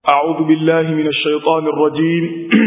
أعوذ بالله من الشيطان الرجيم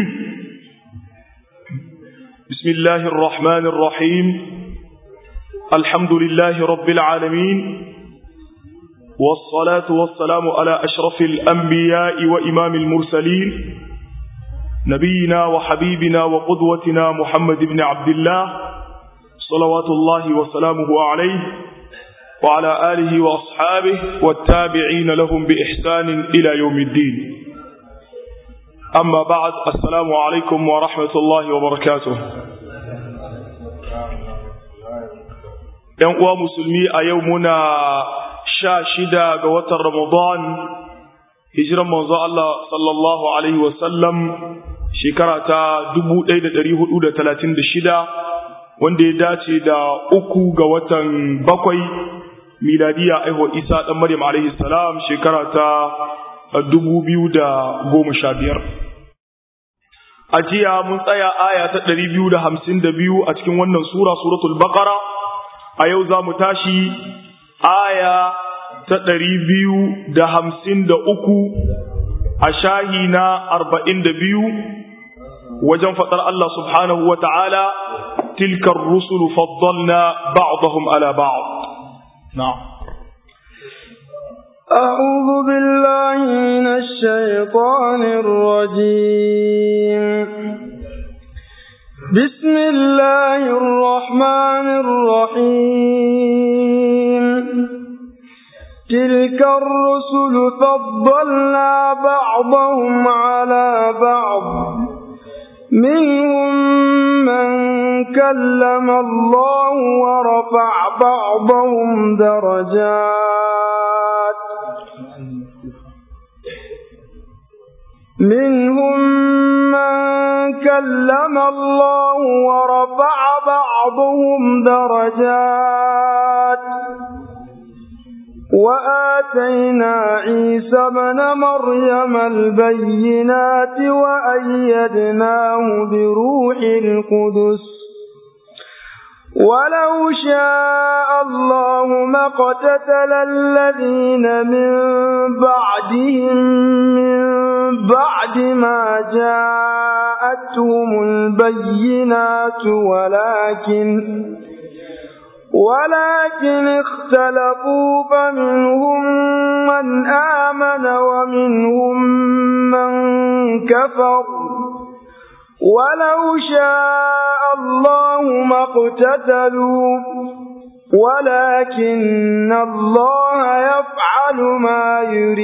بسم الله الرحمن الرحيم الحمد لله رب العالمين والصلاة والسلام على أشرف الأنبياء وإمام المرسلين نبينا وحبيبنا وقدوتنا محمد بن عبد الله صلوات الله وسلامه عليه وعلى آله وأصحابه والتابعين لهم بإحسان إلى يوم الدين أما بعد السلام عليكم ورحمة الله وبركاته ‘Yan musulmi a yau muna sha shida ga watan Ramadan, hijiran manzo Allah sallallahu Alaihi wasallam shekara ta shida, wanda ya dace da uku ga watan bakwai miladiya aihuwar isa ɗan maryam alaihi salam shekara ta dubu biyu da goma sha biyar a jiya mun tsaya aya ta ɗari biyu da hamsin da biyu a cikin wannan sura suratul baqara a yau za mu tashi aya ta ɗari biyu da hamsin da uku a shahi na arba'in da biyu wajen faɗar Allah subhanahu wa ta'ala tilkar rusulu faddalna ba'dahum ala ba'd نعم أعوذ بالله من الشيطان الرجيم بسم الله الرحمن الرحيم تلك الرسل فضلنا بعضهم على بعض منهم من كلم الله ورفع بعضهم درجات منهم من كلم الله ورفع بعضهم درجات وآتينا عيسى ابن مريم البينات وأيدناه بروح القدس ولو شاء الله ما اقتتل الذين من بعدهم من بعد ما جاءتهم البينات ولكن ولكن اختلفوا فمنهم من آمن ومنهم من كفر ولو شاء الله ما اقتتلوا ولكن الله يفعل ما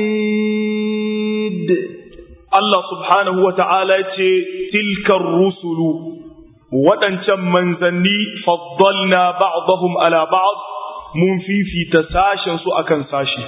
يريد الله سبحانه وتعالى تلك الرسل waɗancan manzanni faddalna ba'dahum ala ba'd mun fifita sashen su akan sashi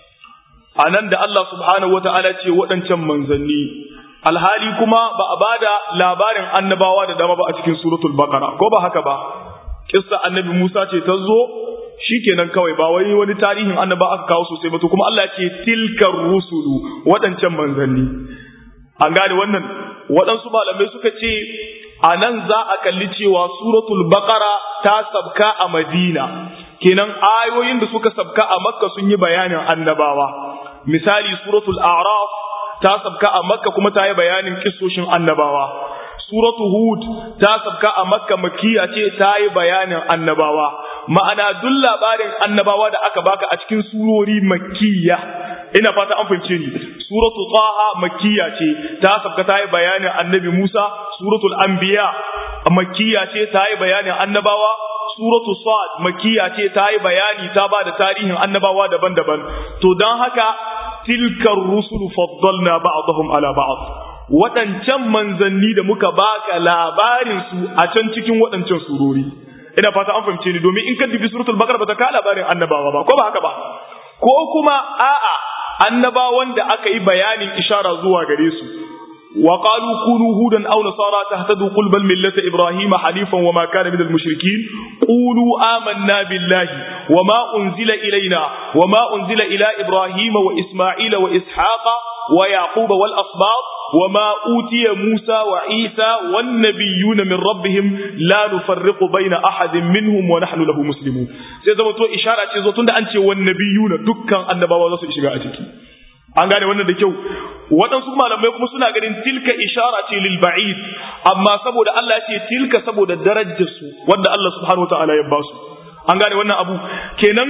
anan da Allah subhanahu wata'ala ce waɗancan manzanni alhali kuma ba a bada labarin annabawa da dama ba a cikin suratul baqara ko ba haka ba kissa annabi Musa ce ta zo shikenan kawai ba wai wani tarihin annaba aka kawo sosai ba to kuma Allah ce tilkar rusulu waɗancan manzanni an gane wannan waɗansu malamai suka ce a nan za a kalli cewa suratul baqara ta sabka a madina kenan ayoyin da suka sabka a makka sun yi bayanin annabawa misali suratul a'raf ta sabka a makka kuma ta yi bayanin kissoshin annabawa suratul hud ta sabka a makka makiya ce ta yi bayanin annabawa ma'ana duk labarin annabawa da aka baka a cikin surori makkiya ina fata an fahimce ni suratu taha makkiya ce ta sabka ta yi bayanin annabi Musa suratul anbiya makkiya ce ta yi bayanin annabawa suratu sad makkiya ce ta yi bayani ta ba da tarihin annabawa daban-daban to don haka tilkar rusulu faddalna ba'dahum ala ba'd waɗancan manzanni da muka baka labarin su a can cikin waɗancan surori ina fata an fahimce ni domin in ka dubi suratul baqara ba ta ka labarin annabawa ba ko ba haka ba ko kuma a'a annabawan da aka yi bayanin ishara zuwa gare su wa qalu kunu hudan aw nasara tahtadu qul bal millata ibrahima hanifan wama kana minal mushrikin qulu amanna billahi wama unzila ilaina wama unzila ila ibrahima wa isma'ila wa ishaqa wa yaquba wal asbab وما أوتي موسى وعيسى والنبيون من ربهم لا نفرق بين أحد منهم ونحن له مسلمون sai zama to ishara ce zo tunda an ce wan nabiyuna dukkan annabawa za su shiga a ciki an gane wannan da kyau waɗansu malamai kuma suna ganin tilka ishara ce lil ba'id amma saboda Allah ce tilka saboda darajar su wanda Allah subhanahu wataala ya ba su an gane wannan abu kenan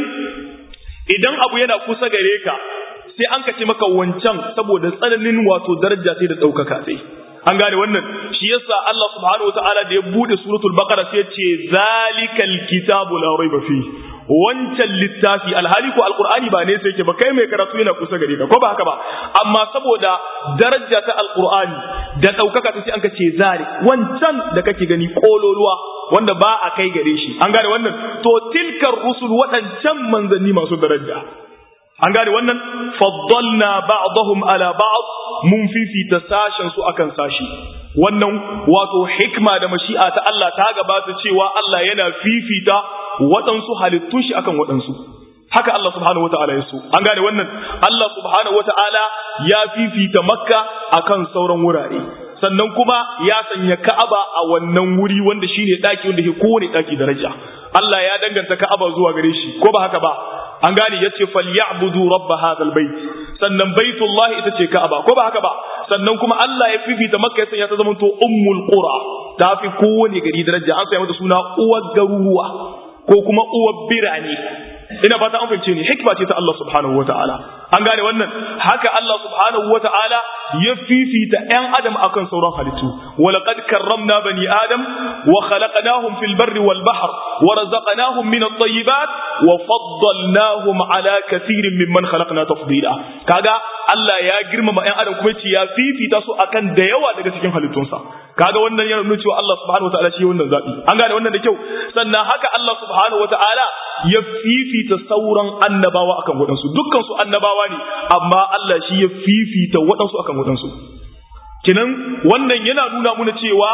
idan abu yana kusa gare ka sai an kace maka wancan saboda tsananin wato daraja sai da ɗaukaka sai an gane wannan shi yasa Allah subhanahu wataala da ya bude suratul baqara sai ya ce zalikal kitabu la raiba fi wancan littafi alhali ko alqur'ani ba ne sai yake ba kai mai karatu yana kusa gare ka ko ba haka ba amma saboda daraja ta alqur'ani da daukaka ta sai an kace zalik wancan da kake gani kololuwa wanda ba a kai gare shi an gane wannan to tilkar rusul waɗancan manzanni masu daraja an gane wannan faddalna ba'dahum ala ba'd mun fifita sashen su akan sashi wannan wato hikma da mashi'a ta Allah ta gabata cewa Allah yana fifita waɗansu halittun shi akan waɗansu haka Allah subhanahu wata'ala ya so an gane wannan Allah subhanahu wata'ala ya fifita makka akan sauran wurare sannan kuma ya sanya ka'aba a wannan wuri wanda shine daki wanda ke kowane daki daraja Allah ya danganta ka'aba zuwa gare shi ko ba haka ba an gane yace falyabudu rabb hadal bait sannan baitullah ita ce ka'aba ko ba haka ba sannan kuma Allah ya fifita makka ya sanya ta zama to ummul qura ta fi kowane gari daraja an sanya mata suna uwar garuruwa ko kuma uwar birane ina fata an fahimce ni hikma ce ta Allah subhanahu wataala an gane wannan haka Allah subhanahu wataala ya fifita ƴan adam akan sauran halittu walaqad karramna bani adam wa khalaqnahum fil barri wal bahr wa razaqnahum min at-tayyibat wa faddalnahum ala kathirin mimman khalaqna tafdila kaga Allah ya girmama ƴan adam kuma ce ya fifita su akan da yawa daga cikin halittunsa kaga wannan yana nuna cewa Allah subhanahu wataala shi wannan zabi an gane wannan da kyau sannan haka Allah subhanahu wataala ya fifita sauran annabawa akan waɗansu dukkan su annabawa ne amma Allah shi ya fifita waɗansu akan waɗansu kinan wannan yana nuna muna cewa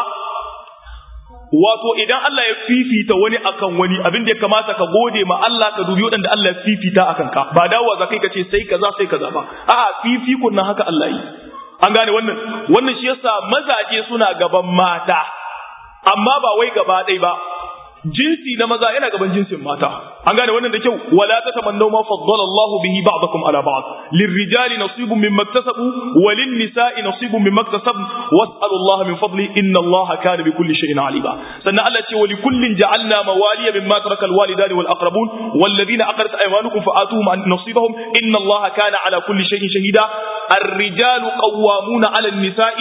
wato idan Allah ya fifita wani akan wani abin da ya kamata ka gode ma Allah ka dubi waɗanda Allah ya fifita akan ka ba dawowa za kai ka ce sai kaza sai kaza ba a'a fifikun nan haka Allah yi an gane wannan wannan shi yasa mazaje suna gaban mata amma ba wai gaba ɗaya ba jinsi na maza yana gaban jinsin mata an gane wannan da kyau wala tatamannu ma faddala Allahu bihi ba'dakum ala ba'd lirrijali nasibun mimma iktasabu walin nisa'i nasibun mimma iktasabu was'alu Allah min fadli inna Allah kana bi kulli shay'in alima sannan Allah ce wali kullin ja'alna mawaliya mimma taraka alwalidani wal aqrabun walladhina aqarat aymanukum fa'atuhum an nasibahum inna Allah kana ala kulli shay'in shahida الرجال قوامون على النساء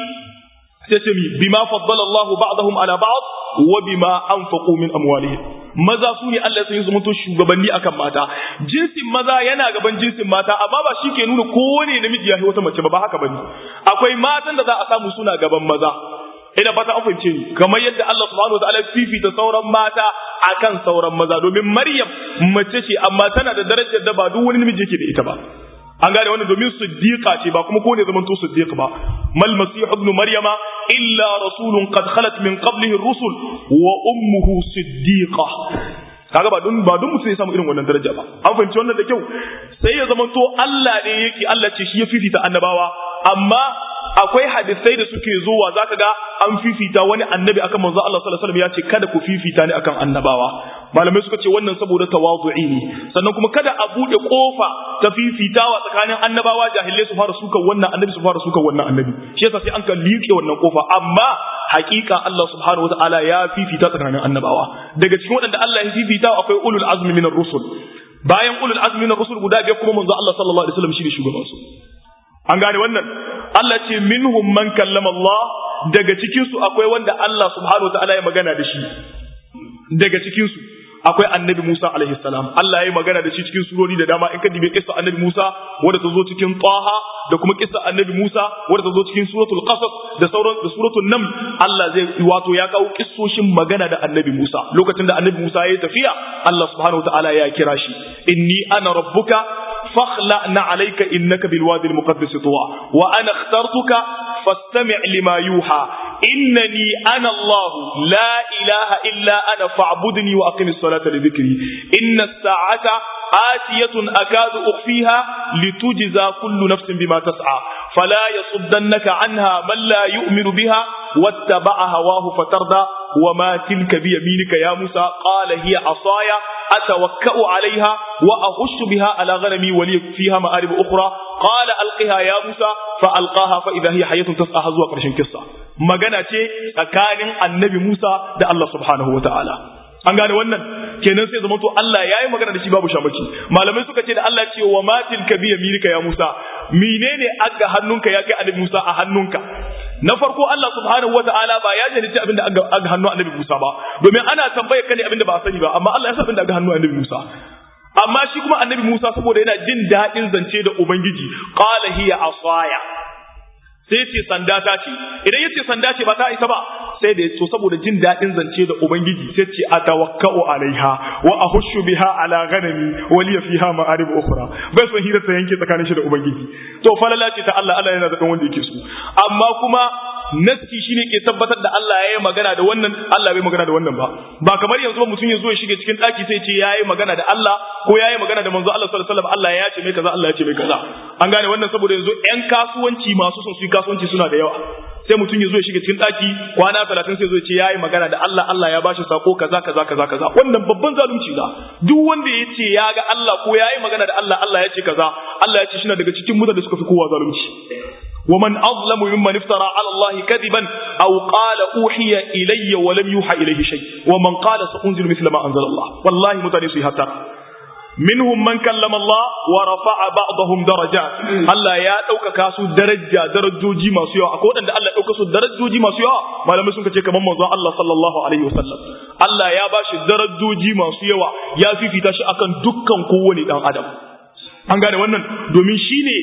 تتمي بما فضل الله بعضهم على بعض وبما أنفقوا من أموالهم maza su ne Allah sai su mutu shugabanni akan mata jinsin maza yana gaban jinsin mata amma ba shi ke nuna kowane namiji ya wata mace ba ba haka bane akwai matan da za a samu suna gaban maza ina fata an fahimce ni kamar yadda Allah subhanahu wa ta'ala fifita sauran mata akan sauran maza domin Maryam mace ce amma tana da darajar da ba duk wani namiji yake da ita ba an gane wannan domin siddiqa ce ba kuma ko ne zaman to siddiq ba mal masih ibn maryama illa rasulun qad khalat min qablihi ar-rusul wa ummuhu siddiqa kaga ba dun ba dun mutum ya samu irin wannan daraja ba an fahimci wannan da kyau sai ya zama to Allah ne yake Allah ce shi ya fifita annabawa amma akwai hadisai da suke zuwa zaka ga an fifita wani annabi akan manzo Allah sallallahu alaihi wasallam ya ce kada ku fifita ni akan annabawa malamai suka ce wannan saboda tawazu'i ne sannan kuma kada a bude kofa ta fifitawa tsakanin annabawa jahilai su fara sukan wannan annabi su fara sukan wannan annabi shi yasa sai an ka liƙe wannan kofa amma hakika Allah subhanahu wataala ya fifita tsakanin annabawa daga cikin waɗanda Allah ya fifita akwai ulul azmi minar rusul bayan ulul azmi minar rusul guda biyar kuma manzo Allah sallallahu alaihi wasallam shi ne shugaban su an gane wannan Allah ce minhum man kallama Allah daga cikin su akwai wanda Allah subhanahu wataala ya magana da shi daga cikin su akwai annabi Musa alaihi salam Allah ya yi magana da shi cikin surori da dama in ka dibe kissa annabi Musa wanda ta zo cikin Taha da kuma kissa annabi Musa wanda ta zo cikin suratul Qasas da sauran da suratul Naml Allah zai wato ya kawo kissoshin magana da annabi Musa lokacin da annabi Musa ya yi tafiya Allah subhanahu wataala ya kira shi inni ana rabbuka fakhla'na alayka innaka bil wadi al muqaddas tuwa wa ana ikhtartuka fastami' lima yuha innani ana Allah la ilaha illa ana fa'budni wa aqimis salata li dhikri inna as-sa'ata atiyatun akadu ukhfiha litujza kullu nafsin bima tas'a fala yasuddannaka anha man la yu'minu biha wattaba'a hawahu fatarda وما تلك بيمينك يا موسى قال هي عصايا atawakka'u alaiha wa ahushu biha ala ghanami wa li fiha ma'arib ukhra qala alqiha ya musa fa alqaha fa idha hiya hayatun tas'a zuwa karshen kissa magana ce tsakanin annabi musa da Allah subhanahu wa ta'ala an gane wannan kenan sai zama to Allah yayi magana da shi babu shamaki malamai suka ce da Allah ce wa matil ka biya milika ya Musa menene aga hannunka ya kai annabi Musa a hannunka na farko Allah subhanahu wataala ba ya jalici abinda aga aga hannun annabi Musa ba domin ana tambayar ka ne abinda ba a sani ba amma Allah ya san abinda aga hannun annabi Musa amma shi kuma annabi Musa saboda yana jin daɗin zance da ubangiji qala hiya asaya sai ce sanda ta ce idan yace sanda ce ba ta isa ba sai da so saboda jin daɗin zance da ubangiji sai ce atawakka'u alaiha wa ahushu biha ala ghanami wa li fiha ma'arib ukhra bai son hira ta yanke tsakanin shi da ubangiji to falala ce ta Allah Allah yana da dan wanda yake so amma kuma naski shine ke tabbatar da Allah yayi magana da wannan Allah bai magana da wannan ba ba kamar yanzu ba mutum ya zo ya shige cikin daki sai ce yayi magana da Allah ko yayi magana da manzo Allah sallallahu alaihi wasallam Allah ya ce mai kaza Allah ya ce mai kaza an gane wannan saboda yanzu ƴan kasuwanci masu son su yi kasuwanci suna da yawa sai mutum ya zo ya shiga cikin daki kwana 30 sai zo ya ce yayi magana da Allah Allah ya bashi sako kaza kaza kaza kaza wannan babban zalunci da duk wanda ya ce ya ga Allah ko yayi magana da Allah Allah ya ce kaza Allah ya ce shi daga cikin mutane da suka fi kowa zalunci ومن أظلم ممن افترى على الله كذبا أو قال أوحي إلي ولم يوحى إليه شيء ومن قال سأنزل مثل ما أنزل الله والله متنسي هتا منهم من كلم الله ورفع بعضهم درجات الله يا dauka kasu daraja darajoji masu yawa akwai wadanda Allah ya dauka su darajoji masu yawa malamai sun kace kamar manzon Allah sallallahu alaihi wasallam Allah ya bashi darajoji masu yawa ya fifita shi akan dukkan kowane dan adam an gane wannan domin shi ne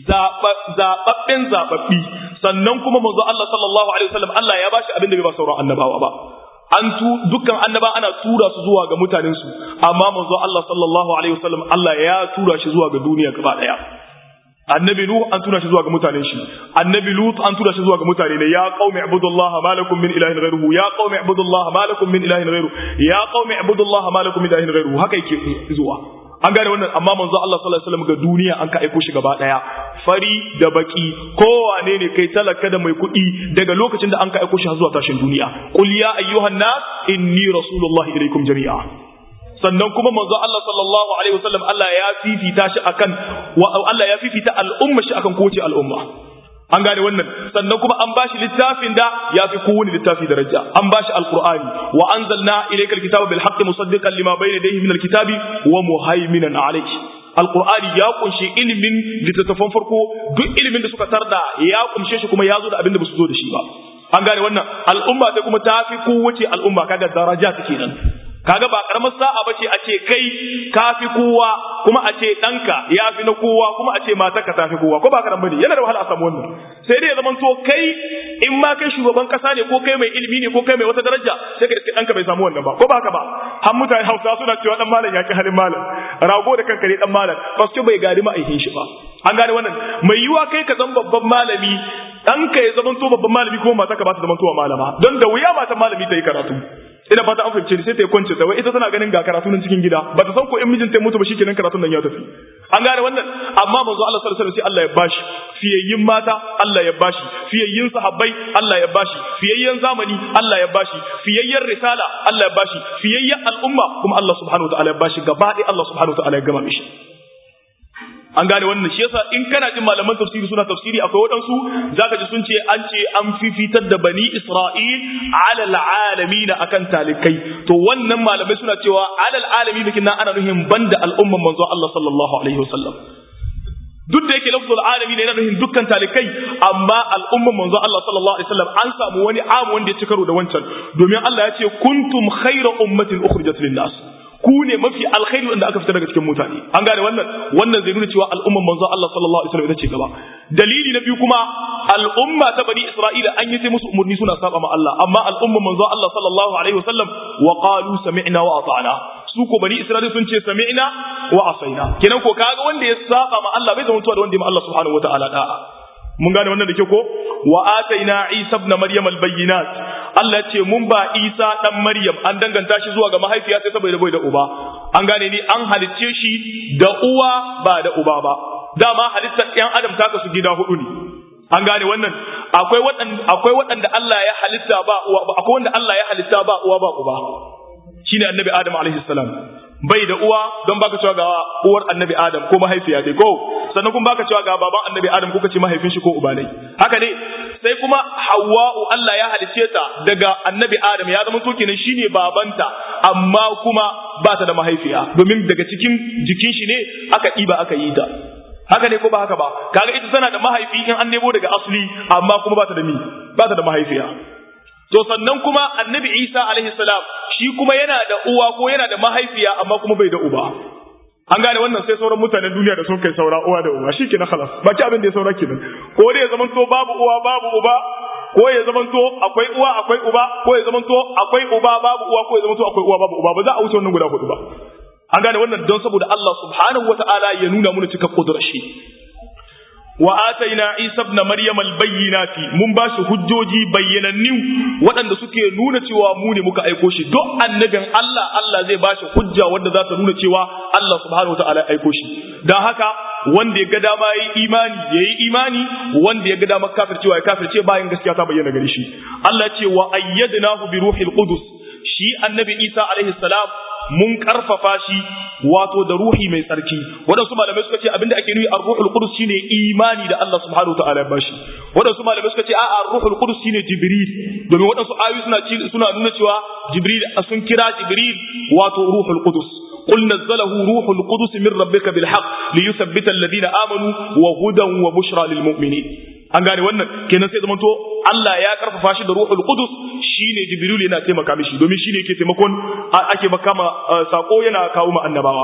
zaɓaɓɓen zaɓaɓɓi sannan kuma manzo Allah sallallahu alaihi wasallam Allah ya bashi abin da bai ba sauran annabawa ba an tu dukkan annaba ana tura su zuwa ga mutanen su amma manzo Allah sallallahu alaihi wasallam Allah ya tura shi zuwa ga duniya gaba daya annabi nuh an tura shi zuwa ga mutanen shi annabi lut an tura shi zuwa ga mutane ne ya qaumi ibudullaha ma lakum min ilahin ghayruhu ya qaumi ibudullaha ma lakum min ilahin ghayruhu ya qaumi ibudullaha ma lakum min ilahin ghayruhu haka yake zuwa an gane wannan amma manzo Allah sallallahu alaihi wasallam ga duniya an ka aiko shi gaba daya fari da baki kowane ne kai talaka da mai kuɗi daga lokacin da an ka aiko shi har zuwa tashin duniya qul ya ayyuhan nas inni rasulullahi ilaikum jami'a sannan kuma manzo Allah sallallahu alaihi wasallam Allah ya fifita shi akan Allah ya fifita al'umma shi akan kowace al'umma an gane wannan sannan kuma an bashi littafin da ya fi kowane littafi daraja an bashi alqur'ani wa anzalna ilayka alkitaba bil haqqi musaddiqan lima bayna yadayhi min alkitabi wa muhaiminan alayhi alqur'ani ya kunshi ilimin littattafan farko duk ilimin da suka tarda ya kunshe shi kuma ya zo da abin da ba su zo da shi ba an gane wannan al'umma sai kuma ta fi kowace al'umma kaga daraja take nan kaga ba karamar sa'a bace a ce kai kafi kowa kuma a ce ɗanka ya fi na kowa kuma a ce matarka ta fi kowa ko ba karan bane yana da wahala a samu wannan sai dai ya zama to kai in ma kai shugaban kasa ne ko kai mai ilimi ne ko kai mai wata daraja sai ka iske ɗanka bai samu wannan ba ko ba haka ba har mutane hausa suna cewa dan malam ya ki halin malam rago da kanka ne dan malam paske bai gari ma'aikin shi ba an gane wannan mai yiwa kai ka zama babban malami ɗanka ya zama to babban malami kuma matarka ba ta zama to malama don da wuya matan malami ta yi karatu ina fata an fahimce ni sai ta kwance ta wai ita tana ganin ga karatu nan cikin gida ba ta san ko in mijinta ya mutu ba shikenan karatun nan ya tafi an gane wannan amma manzo Allah sallallahu alaihi wasallam sai Allah ya bashi fiyayyin mata Allah ya bashi fiyayyin sahabbai Allah ya bashi fiyayyen zamani Allah ya bashi fiyayyen risala Allah ya bashi fiyayyen al'umma kuma Allah subhanahu wa ta'ala ya bashi gaba ɗaya Allah subhanahu wa ta'ala ya gama mishi an gane wannan shi yasa in kana jin malaman tafsiri suna tafsiri akwai waɗansu zaka ji sun ce an ce an fifitar da bani Isra'il alal alamin akan talikai to wannan malamai suna cewa alal alamin bikin nan ana nuhin banda al'umman manzo Allah sallallahu alaihi wasallam duk da yake lafzul alamin yana nuhin dukkan talikai amma al'umman manzo Allah sallallahu alaihi wasallam an samu wani amu wanda ya ci karo da wancan domin Allah ya ce kuntum khayra ummatin ukhrijat lin nas ku ne mafi alkhairi wanda aka fita daga cikin mutane an gane wannan wannan zai nuna cewa al'umman manzo Allah sallallahu alaihi wasallam ita ce gaba dalili na biyu kuma al'umma ta bani Isra'ila an yi sai musu umurni suna saba ma Allah amma al'umman manzo Allah sallallahu alaihi wasallam wa qalu sami'na wa ata'na su ko bani Isra'ila sun ce sami'na wa asaina kenan ko kaga wanda ya saba ma Allah bai zama mutuwa da wanda ya ma Allah subhanahu wataala da'a mun gane wannan da ke ko wa ataina isa ibn maryam albayyinat Allah ce mun ba isa dan maryam an danganta shi zuwa ga mahaifiya sai saboda bai da uba an gane ni an halicce shi da uwa ba da uba ba dama halittar ɗan adam ta kasu gida hudu ne an gane wannan akwai waɗanda akwai waɗanda Allah ya halitta ba uwa akwai wanda Allah ya halitta ba uwa ba uba shine annabi adam alaihi salam bai da uwa don baka cewa ga uwar annabi adam ko mahaifiya dai ko sannan kuma baka cewa ga baban annabi adam ko kace mahaifin shi ko uba ne haka ne sai kuma hawwa'u Allah ya halice ta daga annabi adam ya zama to kenan shine babanta amma kuma ba ta da mahaifiya domin daga cikin jikin shi ne aka ɗiba aka yi ta haka ne ko ba haka ba kaga ita tana da mahaifi in an nemo daga asli amma kuma ba ta da mi ba ta da mahaifiya to sannan kuma annabi isa alaihi salam shi kuma yana da uwa ko yana da mahaifiya amma kuma bai da uba an gane wannan sai sauran mutanen duniya da sun kai saura uwa da uba shi kenan khalas baki abin da ya saura kenan ko dai ya zaman to babu uwa babu uba ko ya zaman to akwai uwa akwai uba ko ya zaman to akwai uba babu uwa ko ya zaman to akwai uwa babu uba ba za a wuce wannan guda hudu ba an gane wannan don saboda Allah subhanahu wataala ya nuna mana cika kudurar shi wa ataina isa ibn maryam albayyinati mun ba shi hujjoji bayyanannu waɗanda suke nuna cewa mu ne muka aiko shi duk annabin Allah Allah zai ba shi hujja wanda za ta nuna cewa Allah subhanahu wataala aiko shi dan haka wanda ya ga dama yayi imani yayi imani wanda ya ga dama kafircewa ya kafirce bayan gaskiya ta bayyana gare shi Allah ce wa ayyadnahu bi ruhil qudus shi annabi Isa alaihi salam mun karfafa shi wato da ruhi mai tsarki waɗansu malamai suka ce abinda ake nufi ar-ruhul qudus shine imani da Allah subhanahu wataala ya bashi waɗansu malamai suka ce a'a ar-ruhul qudus shine jibril domin waɗansu ayoyi suna suna nuna cewa jibril sun kira jibril wato ruhul qudus قل نزله روح القدس من ربك بالحق ليثبت الذين آمنوا وهدى وبشرى للمؤمنين an gane wannan kenan sai zamanto Allah ya karfafa shi da ruhul qudus shine jibril yana taimaka mishi domin shine yake taimakon ake makama sako yana kawo ma annabawa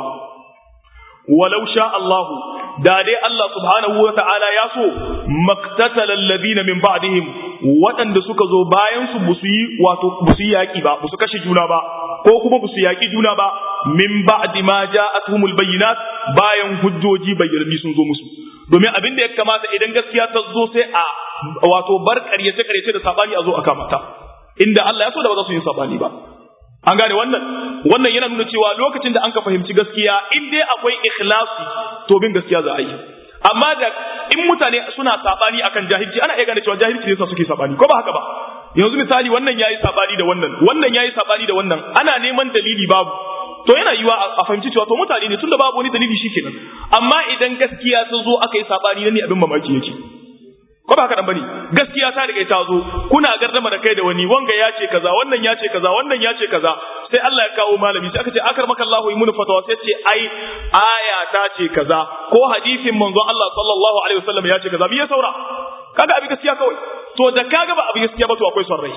walau sha Allahu da dai Allah subhanahu wa ta'ala ya so maktatala alladhina min ba'dihim waɗanda suka zo bayan su busu yi wato busu yi yaki ba busu kashe juna ba ko kuma busu yaki juna ba min ba'di ma ja'atuhumul bayyinat bayan hujjoji bayyananni sun zo musu domin abin da ya kamata idan gaskiya ta zo sai a wato bar ƙaryace ƙaryace da sabani a zo a kamata inda Allah ya so da ba za su yi sabani ba an gane wannan wannan yana nuna cewa lokacin da an ka fahimci gaskiya in dai akwai ikhlasi to bin gaskiya za a yi amma da in mutane suna sabani akan jahilci ana iya gane cewa jahilci ne yasa suke sabani ko ba haka ba yanzu misali wannan yayi sabani da wannan wannan yayi sabani da wannan ana neman dalili babu to yana yiwa a fahimci cewa to mutane ne tunda babu wani dalili shikenan amma idan gaskiya ta zo aka yi sabani nan ne abin mamaki yake ko ba haka dan bane gaskiya ta riga ta zo kuna gardama da kai da wani wanga ya ce kaza wannan ya ce kaza wannan ya ce kaza sai Allah ya kawo malami sai aka ce akar maka Allahu imunu fatawa sai ce ai aya ta ce kaza ko hadisin manzo Allah sallallahu alaihi wasallam ya ce kaza me ya saura kaga abin gaskiya kawai to da kaga ba abin gaskiya ba to akwai son rai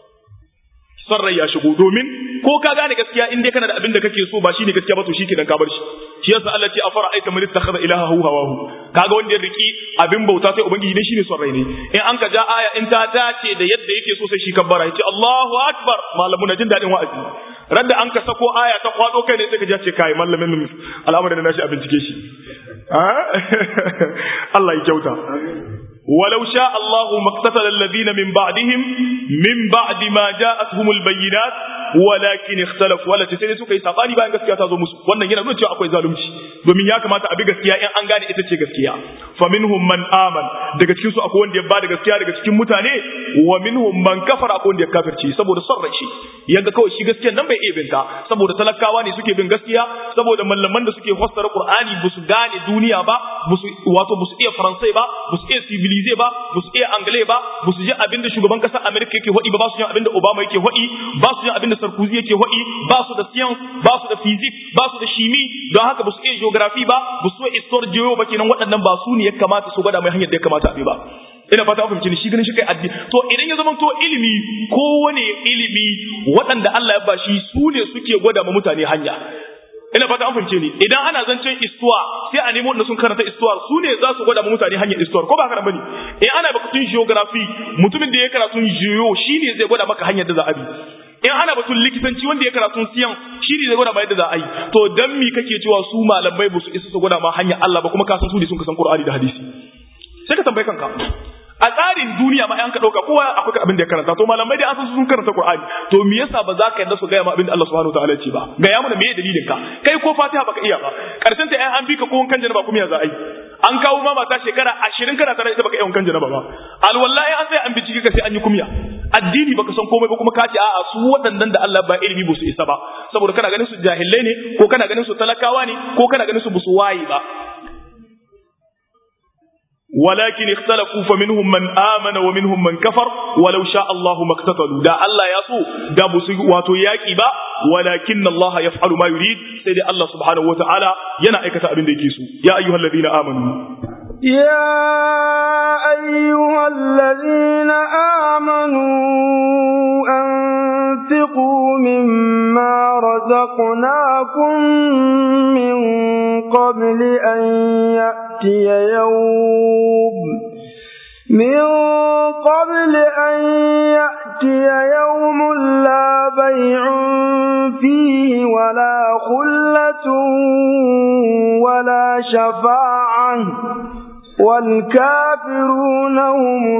son rai ya shigo domin ko ka gane gaskiya in dai kana da abin da kake so ba shine gaskiya ba to shikenan ka bar shi shi yasa Allah ce afara aita man ittakhadha ilahahu hawahu kaga wanda ya riki abin bauta sai ubangiji ne shine son rai ne in an ka ja aya in ta dace da yadda yake so sai shi kabbara yace Allahu akbar malamu na jin dadin wa'azi radda an ka sako aya ta kwado kai ne sai ka ji ce kai mallamin mu al'amarin da nashi a bincike shi Allah ya kyauta ولو شاء الله ما اقتتل الذين من بعدهم من بعد ما جاءتهم البينات ولكن اختلفوا ولا تسيني suka yi sabani bayan gaskiya ta zo musu wannan yana nuna cewa akwai zalunci domin ya kamata a bi gaskiya in an gane ita ce gaskiya fa minhum man aman daga cikin su akwai wanda ya bada gaskiya daga cikin mutane wa minhum man kafara akwai wanda ya kafirci saboda son rai yanga kawai shi gaskiya nan bai iya binta saboda talakawa ne suke bin gaskiya saboda mallaman da suke fassara qur'ani ba su gane duniya ba wato ba su iya faransai ba ba su iya civilize ba ba su iya angle ba ba su ji abinda shugaban kasar america yake hodi ba ba su ji abinda obama yake hodi ba su ji abinda sarkozy yake hodi ba su da science ba su da physics ba su da shimi don haka ba su iya geography ba ba su iya histoire geo ba kenan waɗannan ba su ne ya kamata su gwada mai hanyar da ya kamata a bi ba ina fata fahimci ni shi ganin shi kai addini to idan ya zama to ilimi kowane ilimi waɗanda Allah ya bashi su ne suke gwada ma mutane hanya ina fata an fahimce ni idan ana zancen istuwa sai a nemo wanda sun karanta istuwar su ne za su gwada ma mutane hanyar istuwar ko ba haka bane in ana bakatun geography mutumin da ya karatun geo shine zai gwada maka hanyar da za a bi in ana batun likitanci wanda ya karatun siyan shi ne zai gwada ma yadda za a yi to dan mi kake cewa su malamai ba su isa su gwada ma hanyar Allah ba kuma ka san su ne sun kasan Qur'ani da hadisi sai ka tambaye kanka a tsarin duniya ma an ka dauka kowa akwai abin da ya karanta to malamai dai an san sun karanta Qur'ani to me yasa ba za ka yarda su ga ma abin da Allah subhanahu wataala ce ba ga ya mana me dalilin ka kai ko Fatiha baka iya ba karshen ta ai an bi ka ko kan janaba kuma ya za a yi an kawo ma mata shekara 20 kana tare ita baka iya wankan janaba ba alwallahi an sai an bincike ka sai an yi kumya addini baka san komai ba kuma ka ce a'a su waɗannan da Allah ba ilimi ba su isa ba saboda kana ganin su jahilai ne ko kana ganin su talakawa ne ko kana ganin su busu waye ba ولكن اختلفوا فمنهم من آمن ومنهم من كفر ولو شاء الله ما اقتتلوا دا الله يسو دا بسي واتو ياكي با ولكن الله يفعل ما يريد سيدي الله سبحانه وتعالى ينا ايكتا ابن ديكيسو يا أيها الذين آمنوا يا أيها الذين آمنوا أنفقوا مما رزقناكم من قبل أن يأتي يوم من قبل أن يأتي يوم لا بيع فيه ولا خلة ولا شفاعة والكافرون هم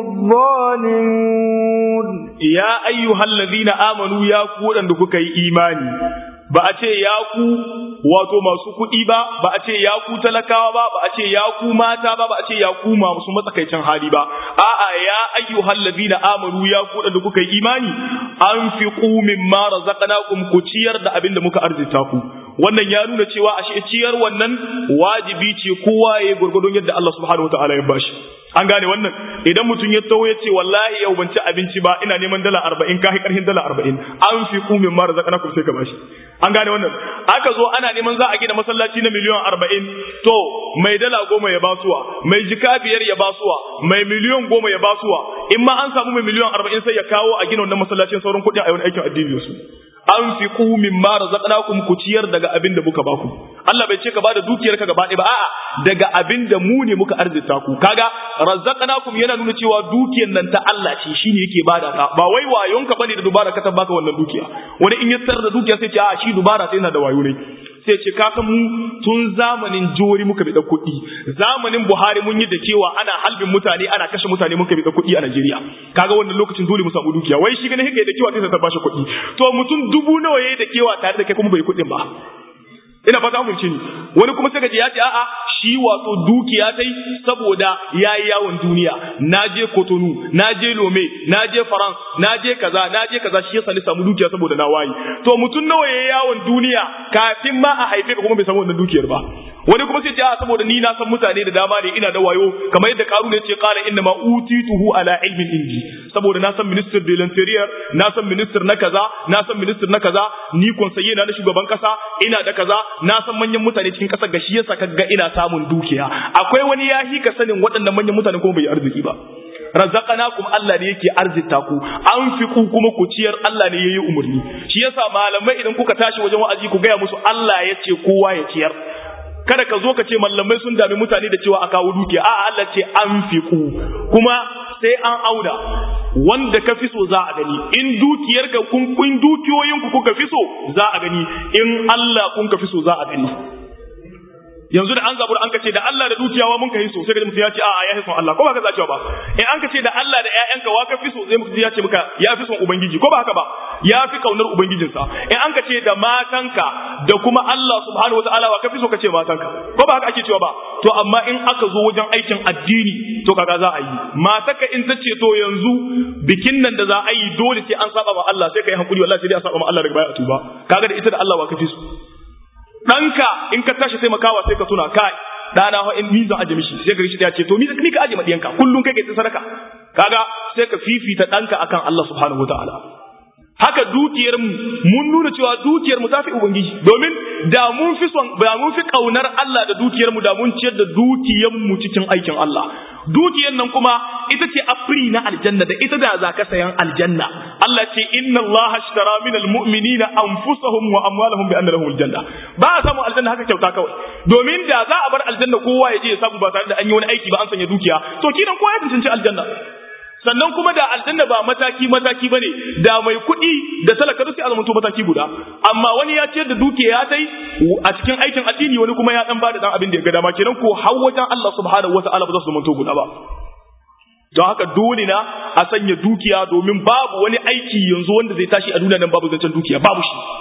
الظالمون يا أيها الذين آمنوا يا قولا دكوكي إيماني ba a ce ya ku wato masu kuɗi ba ba a ce ya ku talakawa ba ba a ce ya ku mata ba ba a ce ya ku masu matsakaicin hali ba a'a ya ayyuhal ladina amanu ya ku da kuka yi imani anfiqu mimma razaqnakum ku ciyar da abin da muka arzita ku wannan ya nuna cewa ashe ciyar wannan wajibi ce kowa ya gurgurdon yadda Allah subhanahu wataala ya bashi an gane wannan idan mutum ya taho ya ce wallahi yau ban ci abinci ba ina neman dala arba'in kahi karhin dala arba'in an fi kumin mara zakana ku sai ka bashi an gane wannan aka zo ana neman za a gina masallaci na miliyan arba'in to mai dala goma ya basuwa mai jika biyar ya basuwa mai miliyan goma ya basuwa in ma an samu mai miliyan arba'in sai ya kawo a gina wannan masallacin sauran kuɗin a yi wani aikin addini su an fi ku min ma razaqnakum ku ciyar daga abin da muka baku Allah bai ce ka bada dukiyar ka gaba ɗaya ba a'a daga abin da mu ne muka arzita ku kaga razaqnakum yana nuna cewa dukiyar nan ta Allah ce shine yake bada ta ba wai wayon ka bane da dubara ka tabbaka wannan dukiya wani in ya tsar da dukiya sai ce a shi dubara sai yana da wayo ne sai ce ka san mu tun zamanin jori muka bi da kuɗi zamanin Buhari mun yi da cewa ana halbin mutane ana kashe mutane muka bi da kuɗi a Najeriya kaga wannan lokacin dole mu samu dukiya wai shi gane haka da kewa sai ta bashi kuɗi to mutum dubu nawa yayi da kewa tare da kai kuma bai kuɗin ba ina fata mun ni wani kuma sai ka ji ya ce a'a shi wato dukiya tai saboda yayi yawon duniya na je Kotonu na je Lome na je France na je kaza na je kaza shi yasa ni samu dukiya saboda na wayi to mutum nawa yayi yawon duniya kafin ma a haife ka kuma bai samu wannan dukiyar ba wani kuma sai ce a'a saboda ni na san mutane da dama ne ina da wayo kamar yadda Karuna ya ce qala inna ma utituhu ala ilmin indi saboda na san minister de l'interior na san minister na kaza na san minister na kaza ni konsaye na na shugaban kasa ina da kaza na san manyan mutane cikin kasar gashi yasa kaga ina samun dukiya akwai wani yahi ka sanin waɗannan manyan mutane kuma bai arziki ba razaqanakum Allah ne yake arzita ku anfiqu kuma ku ciyar Allah ne yayi umurni shi yasa malamai idan kuka tashi wajen wa'azi ku gaya musu Allah ya ce kowa ya ciyar kada ka zo ka ce mallamai sun dami mutane da cewa a kawo dukiya a'a Allah ce anfiqu kuma sai an auna wanda ka fi so za a gani in dukiyar ka kun kun dukiyoyin ku kuka fi so za a gani in Allah kun ka fi so za a gani yanzu da an zabur an kace da Allah da dukiyawa mun kai so sai ga mutum ya ce a'a ya fi son Allah ko ba ka zacewa ba in an kace da Allah da ƴaƴanka wa ka fi so sai mutum ya ce maka ya fi son ubangiji ko ba haka ba ya fi kaunar ubangijinsa in an kace da matanka da kuma Allah subhanahu wataala wa ka fi so kace matanka ko ba haka ake cewa ba to amma in aka zo wajen aikin addini to kaga za a yi mataka in ta ce to yanzu bikin nan da za a yi dole sai an saba ma Allah sai kai hankuli wallahi sai dai a saba ma Allah daga baya a tuba kaga da ita da Allah wa ka fi so ɗanka in ka tashi taimakawa sai ka tuna kai ɗana ho in mizan aje mishi sai ka rishi ya ce to mi ka aje madiyanka kullum kai kai sadaka kaga sai ka fifita ɗanka akan Allah subhanahu wataala haka dukiyar mu mun nuna cewa dukiyar mu tafi ubangiji domin da mun fi son da mun fi kaunar Allah da dukiyar mu da mun ciyar da dukiyar mu cikin aikin Allah dukiyar nan kuma ita ce afri na aljanna da ita da za ka sayan aljanna Allah ce inna Allah ashtara min almu'minina anfusahum wa amwalahum bi anna lahum aljanna ba a samu aljanna haka kyauta kawai domin da za a bar aljanna kowa ya je ya samu ba tare da an yi wani aiki ba an sanya dukiya to kidan kowa ya tantance aljanna sannan kuma da aljanna ba mataki mataki bane da mai kuɗi da talaka duk sai azamanto mataki guda amma wani ya ciyar da dukiya ya tai a cikin aikin addini wani kuma ya dan bada dan abin da ya ga dama kenan ko har wajen Allah subhanahu wataala ba za su zamanto guda ba don haka dole na a sanya dukiya domin babu wani aiki yanzu wanda zai tashi a duniya nan babu zancen dukiya babu shi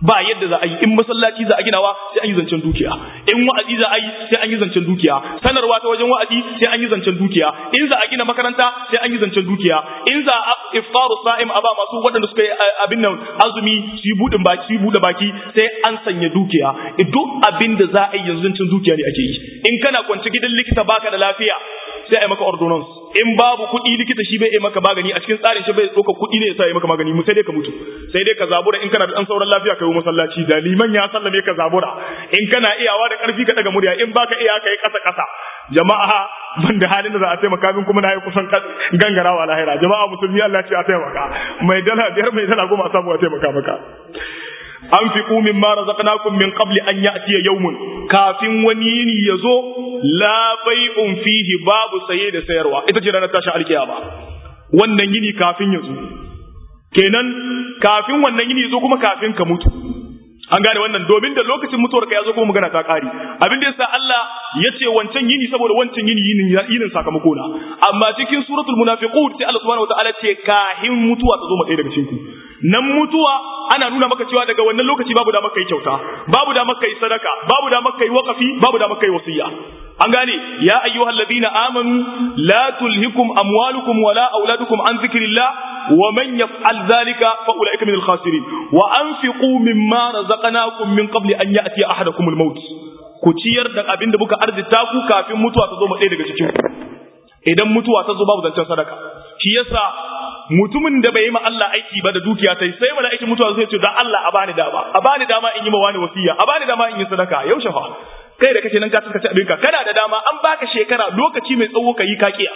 ba yadda za a yi in masallaci za a ginawa sai an yi zancen dukiya in wa'azi za a yi sai an yi zancen dukiya sanarwa ta wajen wa'azi sai an yi zancen dukiya in za a gina makaranta sai an yi zancen dukiya in za a iftaru sa'im a ba masu waɗanda suka yi abin nan azumi su yi buɗin baki su yi buɗe baki sai an sanya dukiya duk abin da za a yi yanzu zancen dukiya ne ake yi in kana kwance gidan likita baka da lafiya sai a yi maka ordonance in babu kuɗi likita shi bai yi maka magani a cikin tsarin shi bai ɗauka kuɗi ne ya sa yi maka magani mu sai dai ka mutu sai dai ka zabura in kana da ɗan sauran lafiya ka yi masallaci da liman ya sallame ka zabura in kana iyawa da ƙarfi ka daga murya in baka iya ka yi ƙasa ƙasa jama'a ban da halin da za a taimaka min kuma na yi kusan gangarawa lahira jama'a musulmi Allah ce a taimaka mai dala biyar mai dala goma samu a taimaka maka anfiqu mimma razaqnakum min qabli an ya'tiya yawmun kafin wani yini yazo la bai'un fihi babu saye da sayarwa ita ce ranar tashin alkiyama wannan yini kafin yazo kenan kafin wannan yini yazo kuma kafin ka mutu an gane wannan domin da lokacin mutuwar ka yazo kuma magana ta kare abin da yasa Allah ya ce wancan yini saboda wancan yini yinin yinin sakamako na amma cikin suratul munafiqun sai Allah subhanahu wataala ce kahin mutuwa ta zo mu ɗaya daga cikin ku nan mutuwa ana nuna maka cewa daga wannan lokaci babu da maka yi kyauta babu da maka yi sadaka babu da maka yi waqafi babu da maka yi wasiya an gane ya ayyuhal ladina amanu la tulhikum amwalukum wala auladukum an zikrillah wa man yaf'al dhalika fa ulaika minal khasirin wa anfiqu mimma razaqnakum min qabli an ya'tiya ahadakum al-maut ku ciyar da abin da muka arzita ku kafin mutuwa ta zo mu ɗaya daga cikin ku idan mutuwa ta zo babu zancen sadaka shi yasa mutumin da bai yi ma Allah aiki ba da dukiya ta sai mala'ikin mutuwa zai ce da Allah a bani dama a bani dama in yi ma wani wasiya a bani dama in yi sadaka yaushe fa kai da kake nan ka tsaka abinka kana da dama an baka shekara lokaci mai tsawo ka yi kakiya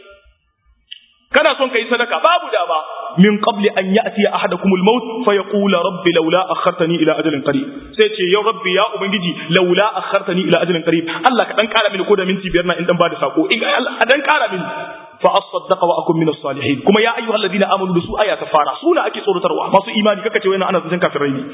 kana son ka yi sadaka babu dama min qabli an ya'ti ahadakumul maut fa yaqula rabbi laula akhartani ila ajalin qarib sai ce ya rabbi ya ubangiji laula akhartani ila ajalin qarib Allah ka dan kara mini ko da minti biyar na in dan bada sako in Allah dan kara mini fa asaddaqa wa akun min salihin kuma ya ayyuhal ladina amanu da su aya ta fara suna ake tsorotarwa masu imani kaka ce wannan ana zancen kafirai ne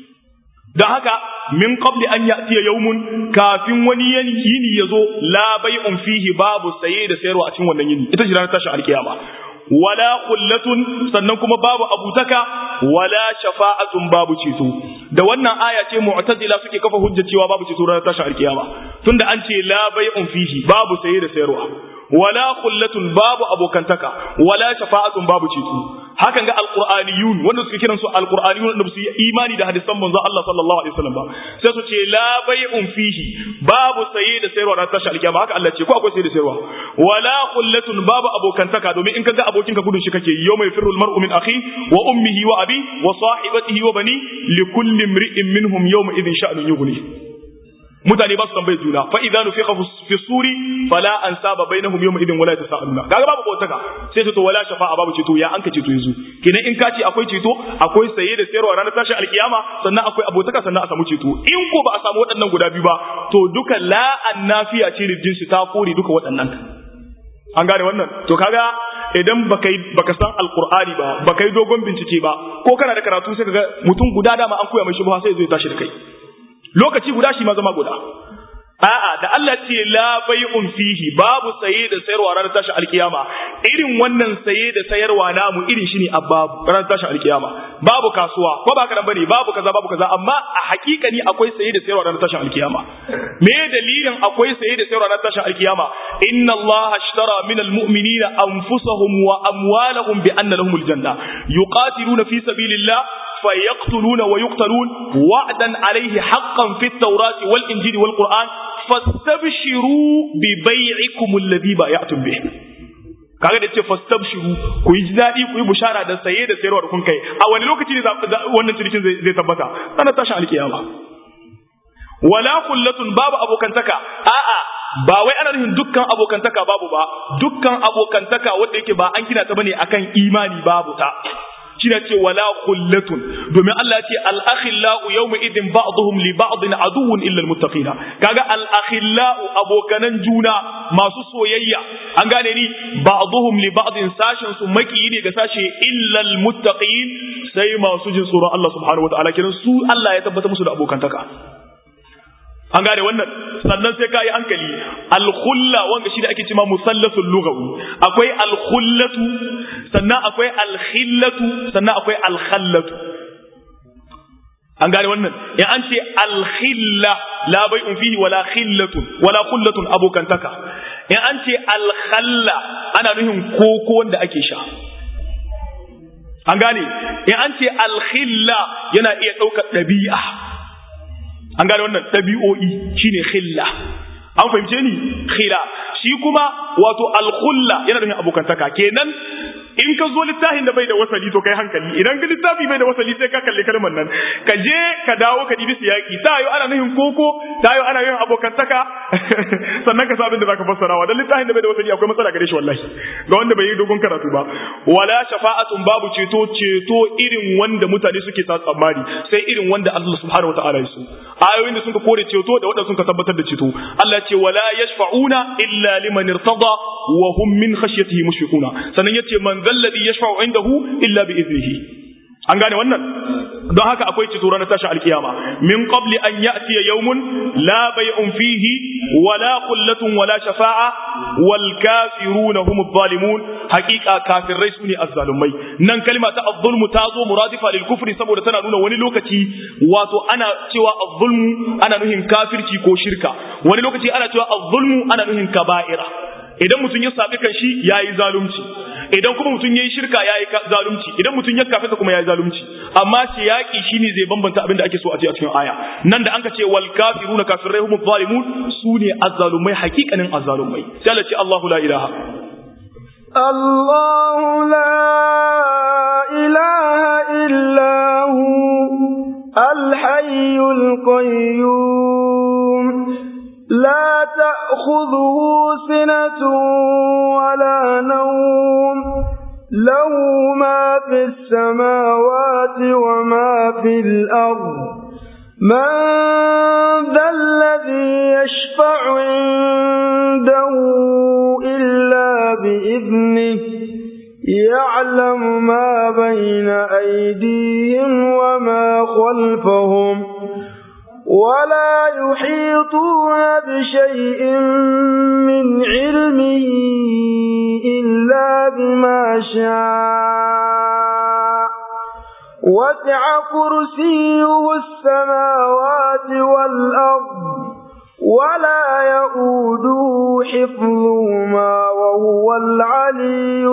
dan haka min qabli an ya'tiya yawmun kafin wani yini yazo la bai'un fihi babu saye da sayarwa a cikin wannan yini ita ce ranar tashin alkiyama wala qullatun sannan kuma babu abutaka wala shafa'atun babu ceto da wannan aya ce mu'tazila suke kafa hujja cewa babu ceto ranar tashin alkiyama tunda an ce la bai'un fihi babu saye da sayarwa wala khullatun babu abokantaka wala shafa'atun babu ceto hakan ga alqur'aniyun wanda suke kiran su alqur'aniyun wanda su yi imani da hadisan manzon Allah sallallahu alaihi wasallam ba sai su ce la bai'un fihi babu saye da sayarwa ran tashi alkiyama haka Allah ce ko akwai saye da sayarwa wala khullatun babu abokantaka domin in kaga abokinka gudun shi kake yau mai firul mar'u min akhi wa ummihi wa abi wa sahibatihi wa bani likulli imri'in minhum yawma idhin sha'nun yughni mutane ba su tambaye juna fa idza nufiqa fi suri fala ansaba bainahum yawma idin wala tasaaluna kaga babu botaka sai to wala shafa'a babu ceto ya anka ceto yanzu kenan in ka ce akwai ceto akwai saye da sayarwa ranar tashin alkiyama sannan akwai abotaka sannan a samu ceto in ko ba a samu waɗannan guda biyu ba to duka la annafiya ce da jinsi ta kore duka waɗannan an gane wannan to kaga idan baka baka san alqur'ani ba baka yi dogon bincike ba ko kana da karatu sai kaga mutum guda dama an koya mai shubha sai zai tashi da kai lokaci guda shi ma zama guda a'a da Allah ce la bai'un fihi babu saye da sayarwa ranar tashi alkiyama irin wannan saye da sayarwa namu irin shi ne a babu ranar tashi alkiyama babu kasuwa ko ba ka bane babu kaza babu kaza amma a hakikani akwai saye da sayarwa ranar tashi alkiyama me dalilin akwai saye da sayarwa ranar tashi alkiyama inna Allah ashtara min almu'minina anfusahum wa amwalahum bi anna lahumul janna yuqatiluna fi sabilillah فيقتلون ويقتلون وعدا عليه حقا في التوراة والإنجيل والقرآن فاستبشروا ببيعكم الذي بايعتم به kaga da ce fastabshiru ku yi daɗi ku yi bushara da saye da sayarwa da kun kai a wani lokaci ne wannan cinikin zai tabbata sana tashin alkiyama wala kullatun babu abokantaka a'a ba wai ana nufin dukkan abokantaka babu ba dukkan abokantaka wanda yake ba an kina ta bane akan imani babu ta shine ce wala khullatun domin Allah ce al akhillau yawma idin ba'dhum li ba'din aduwwun illa al muttaqina kaga al akhillau abokanan juna masu soyayya an gane ni ba'dhum li ba'din sashin su maki ne ga sashe illa al muttaqin sai masu jin tsoron Allah subhanahu wataala kiran su Allah ya tabbata musu da abokantaka an gane wannan sannan sai ka yi hankali alkhulla wanda shi da ake cima musallasul lughawi akwai alkhullatu sannan akwai alkhillatu sannan akwai alkhallatu an gane wannan in an ce alkhilla la bai'un fihi wala khillatun wala khullatun abokantaka in an ce alkhalla ana nufin koko wanda ake sha an gane in an ce alkhilla yana iya ɗaukar ɗabi'a an gane wannan ɗabi'o'i shine khilla an fahimce ni khila shi kuma wato alkhulla yana nufin abokantaka kenan in ka zo littafin da bai da wasali to kai hankali idan ka littafi bai da wasali sai ka kalli kalmar nan ka je ka dawo ka dibi siyaki ta yo ana nufin koko ta yo ana yin abokantaka sannan ka sabin da zaka fassarawa dan littafin da bai da wasali akwai matsala gare shi wallahi ga wanda bai yi dogon karatu ba wala shafa'atun babu ceto ceto irin wanda mutane suke sa tsammani sai irin wanda Allah subhanahu wataala ya so ayoyin da suka kore ceto da wanda suka tabbatar da ceto Allah ce wala yashfa'una illa liman irtada wa hum min khashyatihi mushfiquna sannan yace man zalladhi yashfa'u indahu illa bi iznihi an gane wannan don haka akwai ceto ranar tashin alkiyama min qabli an ya'tiya yawmun la bay'un fihi wala qullatun wala shafa'a wal kafiruna hum adh-dhalimun haqiqa kafirai sune azzalumai nan kalma ta adh-dhulmu ta zo muradifa lil kufri saboda tana nuna wani lokaci wato ana cewa adh-dhulmu ana nuhin kafirci ko shirka wani lokaci ana cewa adh-dhulmu ana nuhin kaba'ira idan mutum ya sabi kan shi yayi zalunci idan kuma mutum yayi shirka yayi zalunci idan mutum ya kafirta kuma yayi zalunci amma shi yaki shine zai bambanta abin da ake so a ce a cikin aya nan da anka ce wal kafiruna kafirai hum zalimun sune azzalumai hakikanin azzalumai sai Allah ce Allahu la ilaha الله لا إله إلا هو الحي القيوم لا تأخذه سنة ولا نوم له ما في السماوات وما في الأرض من ذا الذي يشفع عنده إلا بإذنه يعلم ما بين أيديهم وما خلفهم ولا يحيطون بشيء من علمه إلا بما شاء وسع كرسيه السماوات والأرض ولا يؤوده حفظهما وهو العلي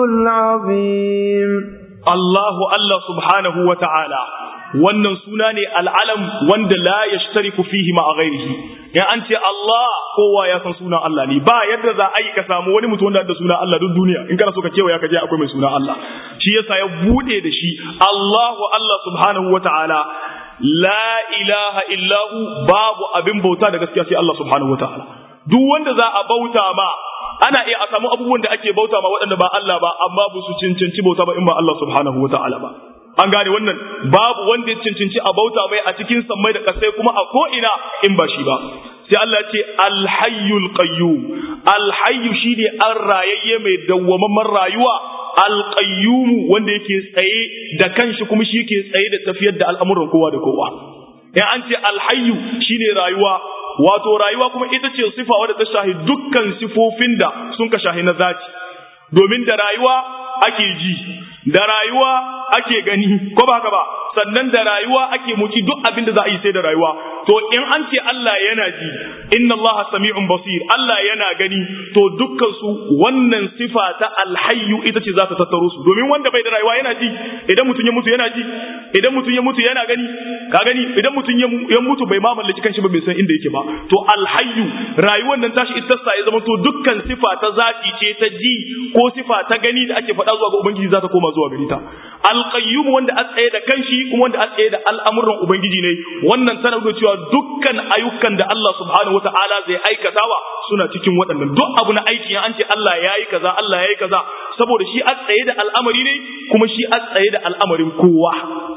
العظيم الله الله سبحانه وتعالى wannan suna ne al'alam wanda la ya shtariku fihi ma a gairihi in an ce Allah kowa ya san sunan Allah ne ba yadda za a yi ka samu wani mutum wanda da sunan Allah duk duniya in kana so ka kewaya ka je akwai mai sunan Allah shi yasa ya bude da shi Allahu Allah subhanahu wa ta'ala la ilaha illahu babu abin bauta da gaskiya sai Allah subhanahu wa ta'ala duk wanda za a bauta ma ana iya a samu abubuwan da ake bauta ma waɗanda ba Allah ba amma ba su cancanci bauta ba in ba Allah subhanahu wa ta'ala ba an gane wannan babu wanda ya cancanci a bauta mai a cikin sammai da kasai kuma a ko'ina in ba shi ba sai Allah ce alhayyul qayyum alhayyu shine an rayayye mai dawwamamman rayuwa alqayyum wanda yake tsaye da kanshi kuma shi yake tsaye da tafiyar da al'amuran kowa da kowa in an ce alhayyu shine rayuwa wato rayuwa kuma ita ce sifa wadda ta shahi dukkan sifofin da sun ka shahi na zati domin da rayuwa ake ji da rayuwa ake gani ko ba haka ba sannan da rayuwa ake muci duk abin da za a yi sai da rayuwa to in an ce Allah yana ji inna Allah sami'un basir Allah yana gani to dukkan su wannan sifa ta alhayyu ita ce za ta tattaro su domin wanda bai da rayuwa yana ji idan mutum ya mutu yana ji idan mutum ya mutu yana gani ka gani idan mutum ya mutu bai ma mallaki kanshi ba bai san inda yake ba to alhayyu rayuwar nan tashi ita sa ya zama to dukkan sifa ta zati ce ta ji ko sifa ta gani da ake faɗa zuwa ga ubangiji za ta koma zuwa gari ta alqayyum wanda a tsaye da kanshi kuma wanda a tsaye da al'amuran ubangiji ne wannan tana da cewa dukkan ayyukan da Allah subhanahu wataala zai aikatawa suna cikin waɗannan duk abu na aiki an ce Allah ya yi kaza Allah ya yi kaza saboda shi a tsaye da al'amari ne kuma shi a tsaye da al'amarin kowa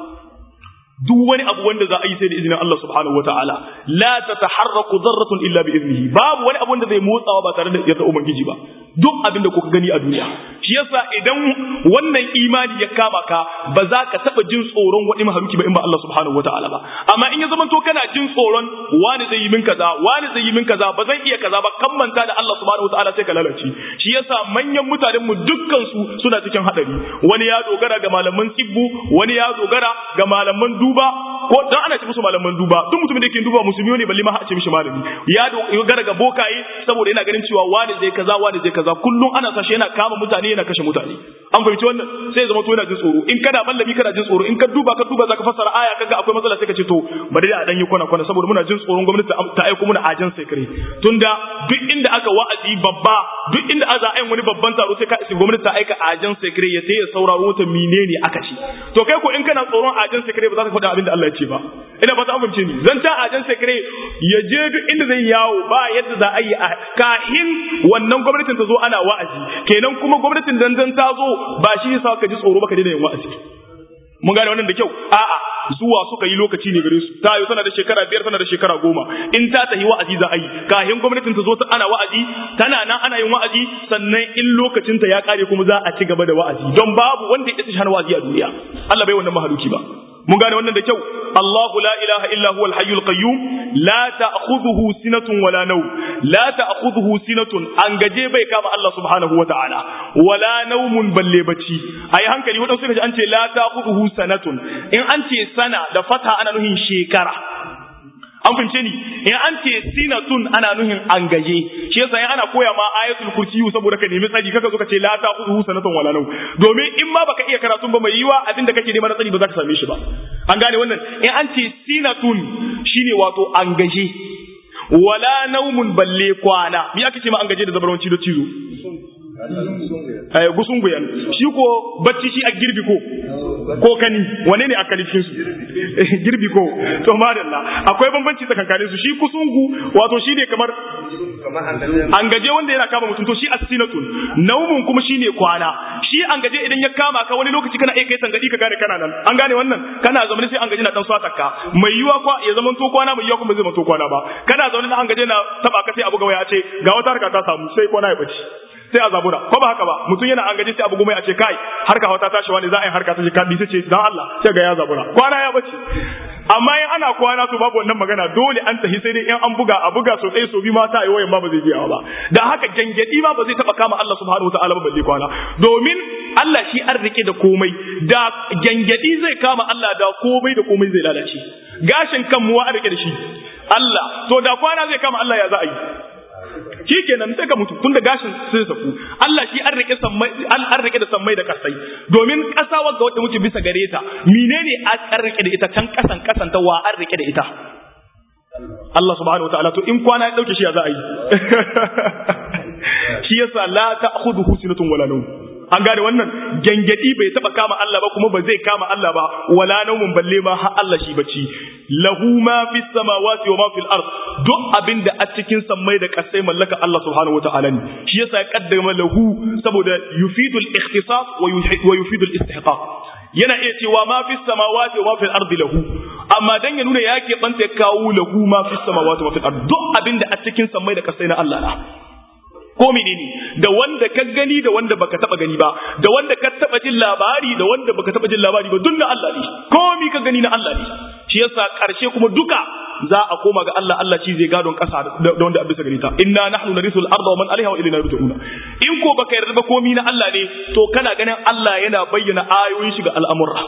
duk wani abu wanda za a yi sai da izinin Allah subhanahu wataala la tataharraku dharratun illa bi iznihi babu wani abu wanda zai motsawa ba tare da yarda ubangiji ba duk abin da kuka gani a duniya shi yasa idan wannan imani ya kama ka ba za ka taba jin tsoron wani mahaluki ba in ba Allah subhanahu wataala ba amma in ya zama to kana jin tsoron wani zai yi min kaza wani zai yi min kaza ba zan iya kaza ba kan manta da Allah subhanahu wataala sai ka lalace shi yasa manyan mutanen mu dukkan su suna cikin hadari wani ya dogara ga malaman tsibbu wani ya dogara ga malaman duba ko dan ana ce musu malaman duba duk mutumin da yake duba musulmi ne balle ma a ce mishi malami ya gara ga bokaye saboda yana ganin cewa wani zai kaza wani zai kaza kullum ana sashi yana kama mutane yana kashe mutane an fahimci wannan sai ya zama to yana jin tsoro in kana mallami kana jin tsoro in ka duba ka duba zaka fassara aya kaga akwai matsala sai ka ce to bari da a dan yi kwana kwana saboda muna jin tsoron gwamnati ta aiko muna ajan sekare tunda duk inda aka wa'azi babba duk inda aza ayin wani babban taro sai ka isi gwamnati ta aika ajan sekare ya sai ya sauraro ta menene aka ci to kai ko in kana tsoron ajan sekare ba za ka faɗa abin da Allah ya ce ba ina ba ta amince ni zan ta ajan sekare ya je duk inda zai yawo ba yadda za a yi a kahin wannan gwamnatin ta zo ana wa'azi kenan kuma gwamnatin dan dan ta zo ba shi yasa ka ji tsoro ba ka daina yin wa'azi mun gane wannan da kyau a'a zuwa suka yi lokaci ne gare su ta yi tana da shekara biyar tana da shekara goma in ta tafi wa'azi za a yi kahin gwamnatin ta zo ta ana wa'azi tana nan ana yin wa'azi sannan in lokacin ta ya kare kuma za a ci gaba da wa'azi don babu wanda ya ci hana wa'azi a duniya Allah bai wannan mahaluki ba mun gane wannan da kyau Allahu la ilaha illa huwal hayyul qayyum la ta'khudhuhu sinatun wala nawm la ta'khudhuhu sinatun an gaje bai kama Allah subhanahu wata'ala wala nawmun balle bacci ayi hankali wadansu suka ce an ce la ta'khudhuhu sanatun in an ce sana da fata ana nuhin shekara an fahimce ni in an ce sinatun ana nuhin an gaje shi yasa in ana koya ma ayatul kursi saboda ka nemi tsari kaka zo ka ce la ta khudhu sanatan wala naw domin in ma baka iya karatun ba mai yiwa abinda kake neman tsari ba za ka same shi ba an gane wannan in an ce sinatun shine wato an gaje wala naumun balle kwana me ake ce ma an gaje da zabarwanci da cizo gusun guyan shi ko bacci shi a girbi ko ko kani wane ne a kalifin su girbi ko to madalla akwai bambanci tsakankanin su shi kusungu wato shi ne kamar an gaje wanda yana kama mutum to shi asinatun naumun kuma shi ne kwana shi an gaje idan ya kama ka wani lokaci kana iya kai tangadi ka gane kana nan an gane wannan kana zaune sai an gaje na dan swata ka mai yiwa kwa ya zama to kwana mai yiwa kuma zai zama to kwana ba kana zaune an gaje na taba ka sai abu ga waya ce ga wata harka ta samu sai kwana ya bace sai a zabura ko ba haka ba mutum yana an gaji sai abu goma a ce kai harka wata tashi wani za a yi harka ta ka bi ce dan Allah sai ga ya zabura kwana ya bace amma in ana kwana to babu wannan magana dole an tafi sai dai in an buga a buga so ɗaya so bi ma ta yi wayan ma ba zai je ba da haka gangadi ma ba zai taba kama Allah subhanahu wataala ba balle kwana domin Allah shi an rike da komai da gangadi zai kama Allah da komai da komai zai lalace gashin kan mu wa rike da shi Allah to da kwana zai kama Allah ya za a yi shi kenan sai ka mutu tun da gashin sai saku Allah shi an rike sammai an rike da sammai da kasai domin kasa wanda wanda muke bisa gare ta menene an rike da ita can kasan kasan ta wa an rike da ita Allah subhanahu wataala to in kwana ya dauke shi ya za a yi shi yasa la ta'khudhuhu sinatun wala nawm an gane wannan gangadi bai taba kama Allah ba kuma ba zai kama Allah ba wala naumun balle ma har Allah shi bacci lahu ma fis samawati wa ma fil ard duk abinda a cikin sammai da kasai mallaka Allah subhanahu wataala ne shi yasa ya kaddama lahu saboda yufidul ikhtisas wa yufidul istihqaq yana iya cewa ma fis samawati wa ma fil ard lahu amma dan ya nuna yake banta ya kawo lahu ma fis samawati wa fil ard duk abinda a cikin sammai da kasai na Allah na ko menene da wanda ka gani da wanda baka taba gani ba da wanda ka taba jin labari da wanda baka taba jin labari ba duk na Allah ne komi ka gani na Allah ne shi yasa karshe kuma duka za a koma ga Allah Allah shi zai gadon kasa da wanda abisa gari ta inna nahnu narisul arda wa man alaiha wa ilayna yurja'una in ko baka yarda ba komi na Allah ne to kana ganin Allah yana bayyana ayoyin shi ga al'amura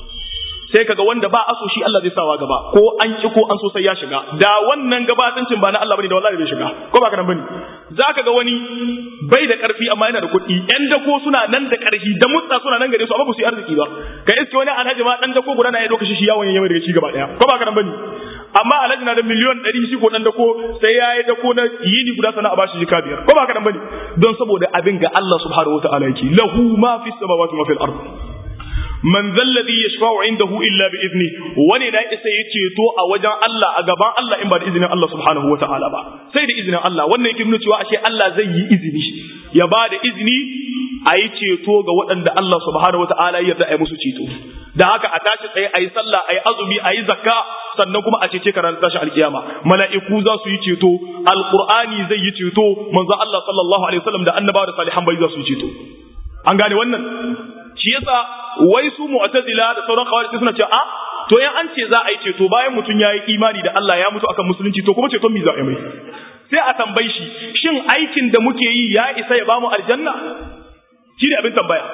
sai kaga wanda ba aso shi Allah zai sawa gaba ko an ki ko an so sai ya shiga da wannan gabatancin ba na Allah bane da wallahi bai shiga ko ba ka nan bane zaka ga wani bai da karfi amma yana da kuɗi yan dako suna nan da karfi da mutsa suna nan gare su amma ba su yi arziki ba kai iske wani alhaji ma dan dako guda na ya doka shi yawon yayin daga shi gaba daya ko ba ka nan bane amma alhaji na da miliyon ɗari shi ko dan dako sai ya yi dako na yini guda sana a bashi jika biyar ko ba ka nan bane don saboda abin ga Allah subhanahu wataala yake lahu ma fis samawati wa fil ard man zalladhi yashfa'u indahu illa bi izni wani na isa ya ceto a wajen Allah a gaban Allah in ba da izinin Allah subhanahu wata'ala ba sai da izinin Allah wannan yake nuna cewa ashe Allah zai yi izini ya ba da izini a yi ceto ga waɗanda Allah subhanahu wata'ala ya yarda a yi musu ceto da haka a tashi tsaye a yi sallah a yi azumi a yi zakka sannan kuma a cece ka ranar tashi alkiyama mala'iku za su yi ceto alqur'ani zai yi ceto manzo Allah sallallahu alaihi wasallam da annabawa da salihan bai za su yi ceto an gane wannan shi yasa wai su mu'tazila da sauran khawarij suna cewa a to in an ce za a yi ceto bayan mutum ya yi imani da Allah ya mutu akan musulunci to kuma ceton mi za a yi mai sai a tambayi shi shin aikin da muke yi ya isa ya bamu aljanna shi ne abin tambaya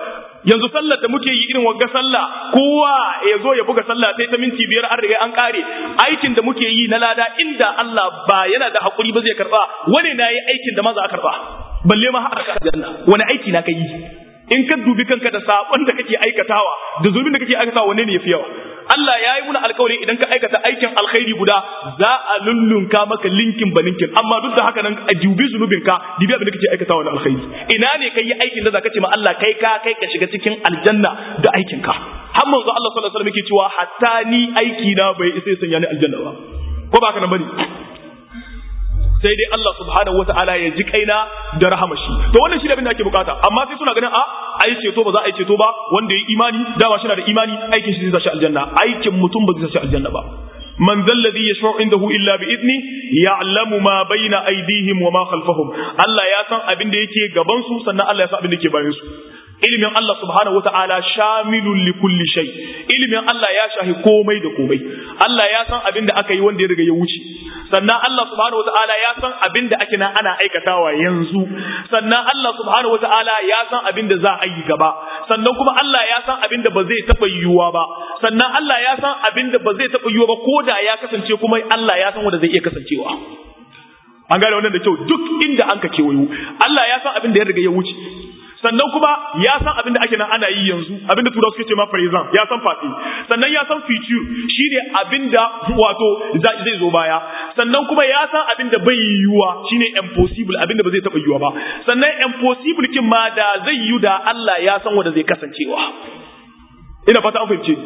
yanzu sallar da muke yi irin wagga sallah kowa ya zo ya buga sallah sai ta minti biyar an riga an kare aikin da muke yi na lada inda Allah ba yana da hakuri ba zai karba wani na yi aikin da ma za a karba balle ma har ka janna wani aiki na kai in ka dubi kanka da sabon da kake aikatawa da zulmin da kake aikatawa wanne ne yafi yawa Allah ya yi muna alkawari idan ka aikata aikin alkhairi guda za a lullunka maka linkin ba linkin amma duk da haka nan a dubi zunubinka dubi abin da kake aikatawa na alkhairi ina ne kai yi aikin da zaka ce ma Allah kai ka kai ka shiga cikin aljanna da aikinka har manzo Allah sallallahu alaihi wasallam yake cewa hatta ni aiki na bai isa ya sanya ni aljanna ba ko ba haka nan bane sai dai Allah subhanahu wataala ya ji kaina da rahama shi to wannan shi ne abin da ake bukata amma sai suna ganin a ai ceto ba za a yi ceto ba wanda ya imani dama shi na da imani aikin shi zai sa shi aljanna aikin mutum ba zai sa shi aljanna ba man zalladhi yashfa'u indahu illa bi idni ya'lamu ma bayna aydihim wa ma khalfahum Allah ya san abin da yake gaban su sannan Allah ya san abin da yake bayan su ilimin Allah subhanahu wata'ala shamilun li kulli shay ilimin Allah ya shahi komai da komai Allah ya san abin da aka yi wanda ya riga ya wuce sannan Allah subhanahu wata'ala ya san abin da ake nan ana aikatawa yanzu sannan Allah subhanahu wata'ala ya san abin da za a yi gaba sannan kuma Allah ya san abin da ba zai taɓa yiwuwa ba sannan Allah ya san abin da ba zai taɓa yiwuwa ba ko da ya kasance kuma Allah ya san wanda zai iya kasancewa an gane wannan da kyau duk inda an ka kewayo Allah ya san abin da ya riga ya wuce sannan kuma ya san abin da ake nan ana yi yanzu abin da turawa suke ce ma present ya san fati sannan ya san future shine abin da wato zai zo baya sannan kuma ya san abin da bai yiwuwa shine impossible abin da ba zai taba yiwuwa ba sannan impossible kin ma da zai yiwu da Allah ya san wanda zai kasancewa ina fata an fahimce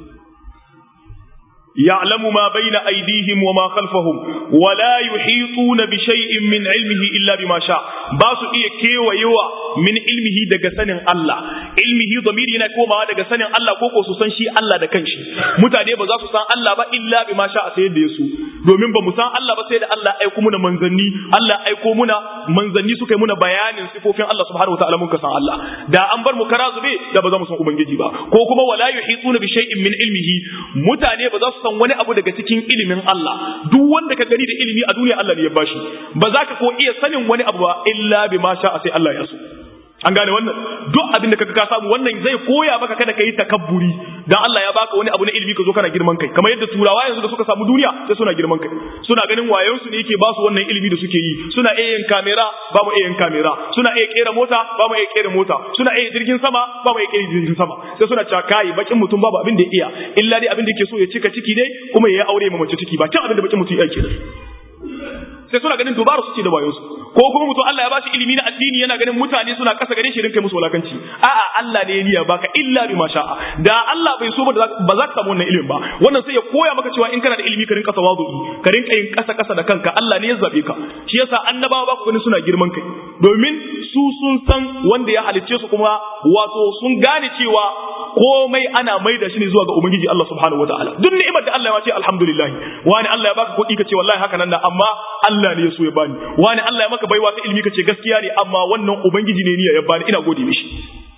يعلم ما بين أيديهم وما خلفهم ولا يحيطون بشيء من علمه إلا بما شاء باسو إيه كي ويوا من علمه دقى سنن الله علمه ضمير هنا كوما دقى سنن الله كوكو سسن شي الله دكان شي متى ba za su san Allah ba illa bi ma sha sai da yasu domin ba mu san Allah ba sai da Allah aiko muna manzanni Allah aiko muna manzanni suka yi muna bayanin sifofin Allah subhanahu wataala mun ka san Allah da an bar mu kara zube da ba za mu san ubangiji ba ko kuma wala yuhituna bi shay'in min ilmihi mutane ba za su san wani abu daga cikin ilimin Allah duk wanda ka gani da ilimi a duniya Allah ne ya bashi ba za ka ko iya sanin wani abu ba illa bi ma sha sai Allah ya so an gane wannan duk abin da kaga ka samu wannan zai koya maka kada kai takabburi dan Allah ya baka wani abu na ilimi ka zo kana girman kai kamar yadda turawa yanzu da suka samu duniya sai suna girman kai suna ganin wayon su ne yake ba su wannan ilimi da suke yi suna iya yin kamera ba mu iya yin kamera suna iya kera mota ba mu iya kera mota suna iya jirgin sama ba mu iya kera jirgin sama sai suna cewa kai bakin mutum babu abin da ya iya illa dai abin da yake so ya cika ciki dai kuma ya aure ma mace ciki ba kin abin da bakin mutum ya ke sai suna ganin dubara su ce da wayo su ko kuma mutum Allah ya bashi ilimi na addini yana ganin mutane suna kasa gare shi rinka musu wulakanci a'a Allah ne ya niyya baka illa bi masha da Allah bai so ba ba za ka samu wannan ilimin ba wannan sai ya koya maka cewa in kana da ilimi ka rinka tawazu'i ka rinka yin kasa kasa da kanka Allah ne ya zabe ka shi yasa annabawa ba ku gani suna girman kai domin su sun san wanda ya halicce su kuma wato sun gane cewa komai ana maida shi ne zuwa ga ubangiji Allah subhanahu wataala duk ni'imar da Allah ya ce alhamdulillah wani Allah ya baka kuɗi ka ce wallahi haka nan da amma Allah ne ya so ya bani wani Allah ya maka baiwa ta ilimi kace gaskiya ne amma wannan ubangiji ne niyya ya bani ina gode mishi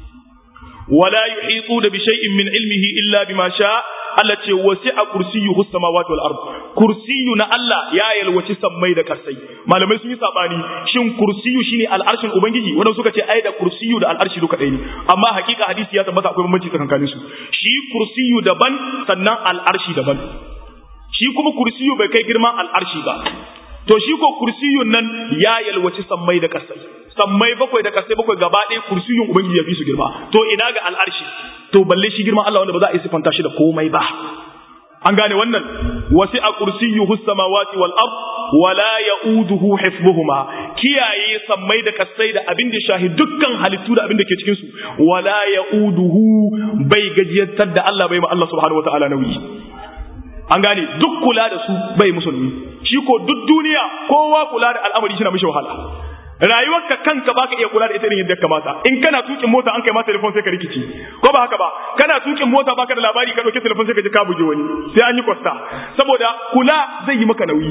wala yuhitu da bi shay'in min ilmihi illa bima sha Allah ce wasi'a kursiyuhu samawati wal ard kursiyu na Allah ya yalwaci sammai da kasai malamai sun yi sabani shin kursiyu shine al'arshin ubangiji wanda suka ce ai da kursiyu da al'arshi duka ɗaya ne amma hakika hadisi ya tabbata akwai bambanci tsakanin su shi kursiyu daban sannan al'arshi daban shi kuma kursiyu bai kai girman al'arshi ba to shi ko kursiyun nan ya yalwaci sammai da kasai sammai bakwai da kasai bakwai gaba ɗaya kursiyun ubangiji ya fi su girma to ina ga al'arshi to balle shi girman Allah wanda ba za a yi sifanta shi da komai ba an gane wannan wasi a kursiyuhu samawati wal ard wala yauduhu hifdhuhuma kiyaye sammai da kasai da abin da shahi dukkan halittu da abin da ke cikin su wala yauduhu bai gajiyantar da Allah bai ma Allah subhanahu wataala nauyi an gane duk kula da su bai musulmi shi ko duk duniya kowa kula da al'amari shi na mishi wahala rayuwarka kanka baka iya kula da ita irin yadda kamata in kana tukin mota an kai ma telefon sai ka rikici ko ba haka ba kana tukin mota baka da labari ka dauki telefon sai ka ji ka buge wani sai an yi kwasta saboda kula zai yi maka nauyi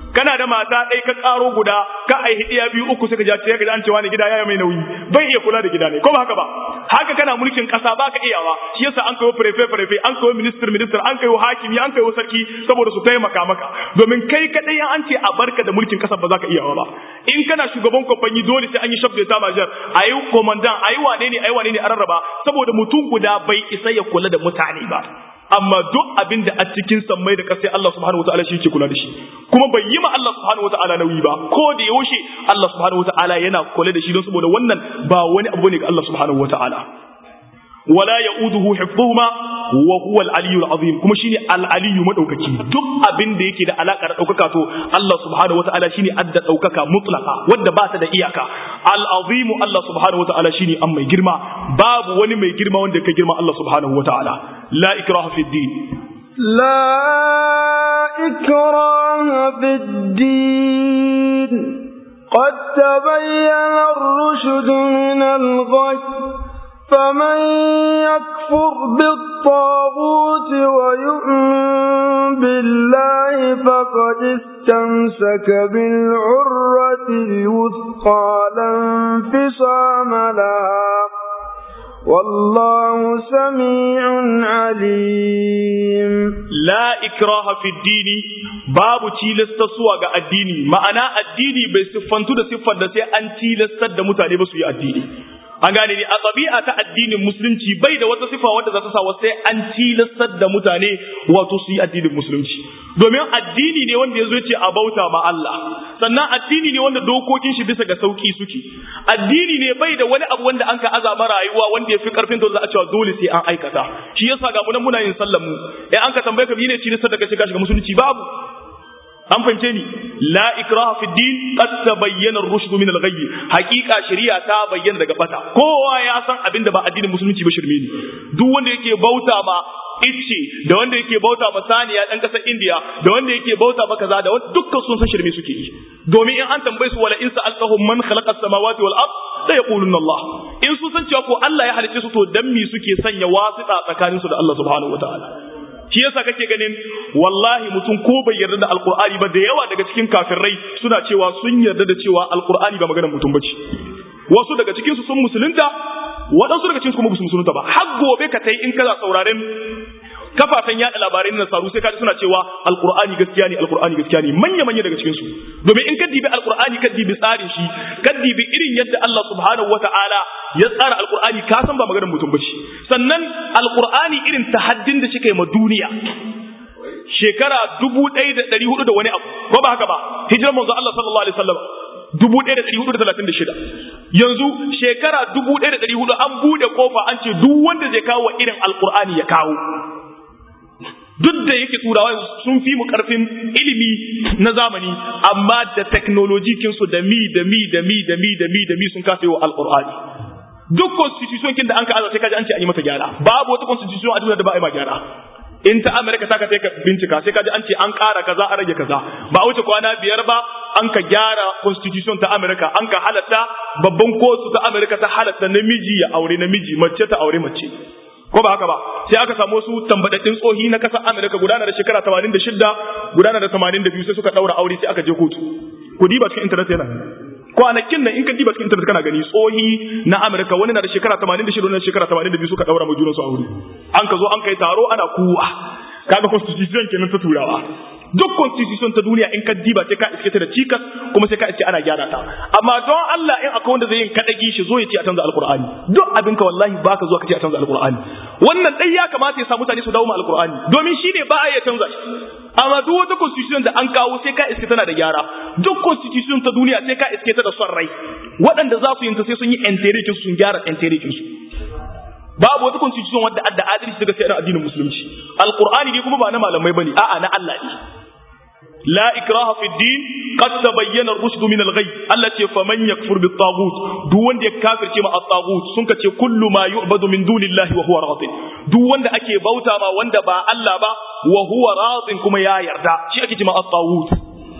kana da mata ɗaya ka ƙaro guda ka aihi ɗiya biyu uku sai ka ja sai ka ji an cewa ne gida ya mai nauyi bai iya kula da gida ne ko ba haka ba haka kana mulkin ƙasa ba ka iyawa shi yasa an kawo prefe prefe an kawo minister minister an kawo hakimi an kawo sarki saboda su taimaka maka domin kai kaɗai an ce a barka da mulkin ƙasa ba za ka iyawa ba in kana shugaban kwamfani dole sai an yi shabda ta majar a yi komandan a yi wane ne a yi wane ne a rarraba saboda mutum guda bai isa ya kula da mutane ba amma duk abin da a cikin sammai da kasai Allah subhanahu wataala shi ke kula da shi kuma bai yi ma Allah subhanahu wataala nauyi ba ko da yaushe Allah subhanahu wataala yana kula da shi don saboda wannan ba wani abu ne ga Allah subhanahu wataala wala ya'uduhu hifdhuhuma wa huwa al-aliyyu al-azim kuma shine al-aliyyu madaukaki duk abin da yake da alaka da daukaka to Allah subhanahu wataala shine adda daukaka mutlaqa wanda ba ta da iyaka al-azim Allah subhanahu wataala shine an mai girma babu wani mai girma wanda ka girma Allah subhanahu wataala la ikraha fi din لا إكراه في الدين قد تبين الرشد من الغي فمن يكفر بالطاغوت ويؤمن بالله فقد استمسك بالعروة الوثقى لا انفصام لها والله سميع عليم لا إكراه في الدين babu tilasta suwa ga addini ma'ana addini bai siffantu da siffar da sai an tilastar da mutane ba su yi addini an gane ne a ɗabi'a ta addinin musulunci bai da wata sifa wadda za ta sa sai an tilastar da mutane wato su yi addinin musulunci domin addini ne wanda ya zo ce a bauta ma Allah sannan addini ne wanda dokokin shi bisa ga sauki suke addini ne bai da wani abu wanda an ka azama rayuwa wanda ya fi karfin da za a cewa dole sai an aikata shi yasa ga mu nan muna yin sallar mu eh an ka tambaye ka ne tilastar da kace ka shiga musulunci babu an fahimce ni la ikraha fi din qad tabayyana ar-rushd min al-ghayy haqiqa shari'a ta bayyana daga bata kowa ya san abin da ba addinin musulunci ba shirme ne duk wanda yake bauta ma icce da wanda yake bauta ma saniya dan kasar India da wanda yake bauta ma kaza da dukkan sun san shirme suke yi domin in an tambaye su wala in sa'altahum man khalaqa as-samawati wal ard la yaquluna Allah in sun san cewa ko Allah ya halicce su to dan me suke sanya wasita tsakaninsu da Allah subhanahu wataala shi yasa kake ganin wallahi mutum ko bai yarda da alqur'ani ba da yawa daga cikin kafirai suna cewa sun yarda da cewa alqur'ani ba maganar mutum bace wasu daga cikin su sun musulunta waɗansu daga cikin su kuma ba su musulunta ba har gobe ka tai in kana sauraren kafafen yada labarai na nasaru sai kaji suna cewa alqur'ani gaskiya ne alqur'ani gaskiya ne manya manya daga cikin su domin in ka dibi alqur'ani ka dibi tsarin shi ka dibi irin yadda Allah subhanahu wataala ya tsara alqur'ani ka san ba maganar mutum bace sannan alqur'ani irin tahaddin da shi kai ma duniya shekara dubu ɗaya da ɗari hudu da wani abu ko ba haka ba hijirar manzo Allah sallallahu alaihi wasallam dubu ɗaya da ɗari hudu da talatin da shida yanzu shekara dubu ɗaya da ɗari hudu an buɗe kofa an ce duk wanda zai kawo irin alqur'ani ya kawo duk da yake turawa sun fi mu karfin ilimi na zamani amma da technology kinsu da mi da mi da mi da mi da mi da mi sun kasa yi wa alqur'ani duk constitution kin da an ka aza sai kaji an ce an yi mata gyara babu wata constitution a duniya da ba a yi ma gyara in ta Amerika ta ka sai ka bincika sai kaji an ce an ƙara kaza a rage kaza ba a wuce kwana biyar ba an ka gyara constitution ta Amerika an ka halatta babban kotu ta Amerika ta halatta namiji ya aure namiji mace ta aure mace ko ba haka ba sai aka samu wasu tambadaddin tsohi na kasar Amerika gudana da shekara 86 gudana da 82 sai suka daura aure sai aka je kotu ku diba cikin internet yana kwanakin nan in ka diba cikin internet kana gani tsohi na Amerika wani na da shekara 86 wani na da shekara 82 suka daura ma junansu aure an ka zo an kai taro ana kuwa kaga constitution kenan ta turawa duk constitution ta duniya in ka diba sai ka iske ta da cikas kuma sai ka iske ana gyara ta amma don Allah in akwai wanda zai yin kadagi shi zo ya ce a canza alqur'ani duk abin ka wallahi baka zuwa ka ce a canza alqur'ani wannan dai ya kamata ya sa mutane su dawo ma alqur'ani domin shine ba a iya canza shi amma duk wata constitution da an kawo sai ka iske tana da gyara duk constitution ta duniya sai ka iske ta da son rai waɗanda za su yin ta sai sun yi enterikin sun gyara enterikin su babu wata constitution wadda adda adalci daga sai addinin musulunci alqur'ani ne kuma ba na malamai bane a'a na Allah ne لا إكراه في الدين قد تبين الرشد من الغي التي فمن يكفر بالطاغوت دون دي كافر كما الطاغوت سنك كل ما يعبد من دون الله وهو راض دون أكي بوتا ما وند با الله با وهو راض كما يا يردا شيء أكي كما الطاغوت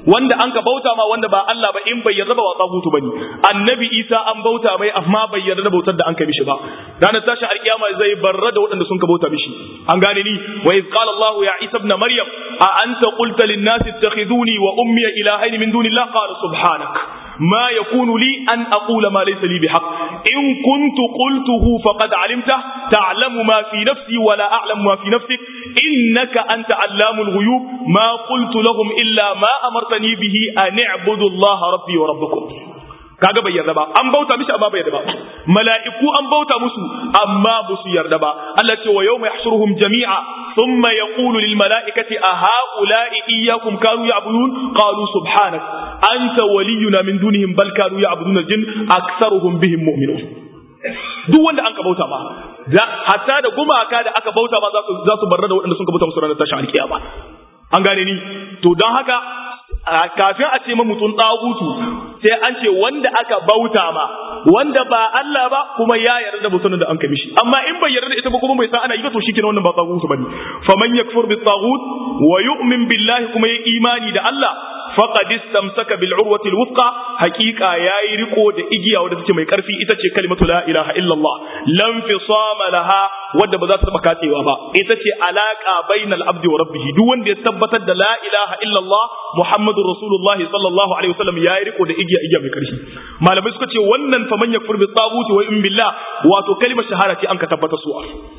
wanda an ka bauta ma wanda ba Allah ba in bai yarda ba wa tsagutu bane annabi Isa an bauta mai amma bai yarda da bautar da an kai mishi ba ranar tashin alkiyama zai barra da waɗanda sun ka bauta mishi an gane ni wa iz qala Allah ya Isa ibn Maryam a anta qulta lin nas ittakhiduni wa ummi ilahayn min dunillah qala subhanak ما يكون لي أن أقول ما ليس لي بحق إن كنت قلته فقد علمته تعلم ما في نفسي ولا أعلم ما في نفسك إنك أنت علام الغيوب ما قلت لهم إلا ما أمرتني به أن اعبدوا الله ربي وربكم kaga bai yarda ba an bauta mishi amma bai yarda ba mala'iku an bauta musu amma ba su yarda ba Allah ce wa yawma yahshuruhum jami'a thumma yaqulu lil mala'ikati a ha'ula'i iyyakum kanu ya'budun qalu subhanak anta waliyuna min dunihim bal kanu ya'budun al-jinn aktharuhum bihim mu'minun duk wanda an ka bauta ma hatta da gumaka da aka bauta ma za su za su barra da waɗanda sun ka bauta musu ranar tashin alkiyama an gane ni to don haka kafin a ce mutum ɗagutu sai an ce wanda aka bauta ma wanda ba Allah ba kuma ya yarda da mutum da an kai mishi amma in bai yarda da ita ba kuma bai san ana yi ba to shikenan wannan ba tsagutu bane faman yakfur bi tagut wa yu'min billahi kuma ya imani da Allah faqad istamsaka bil urwati al wuthqa haqiqa yayi riko da igiya wadda take mai karfi ita ce kalimatu la ilaha illallah lam fisama laha wadda ba za ta taba katsewa ba ita ce alaka bainal abdi wa rabbih duk wanda ya tabbatar da la ilaha illallah muhammadur rasulullahi sallallahu alaihi wasallam yayi riko da igiya igiya mai karfi malamai suka ce wannan faman yakfur bi taguti wa in billah wato kalimar shahada ce an ka tabbata su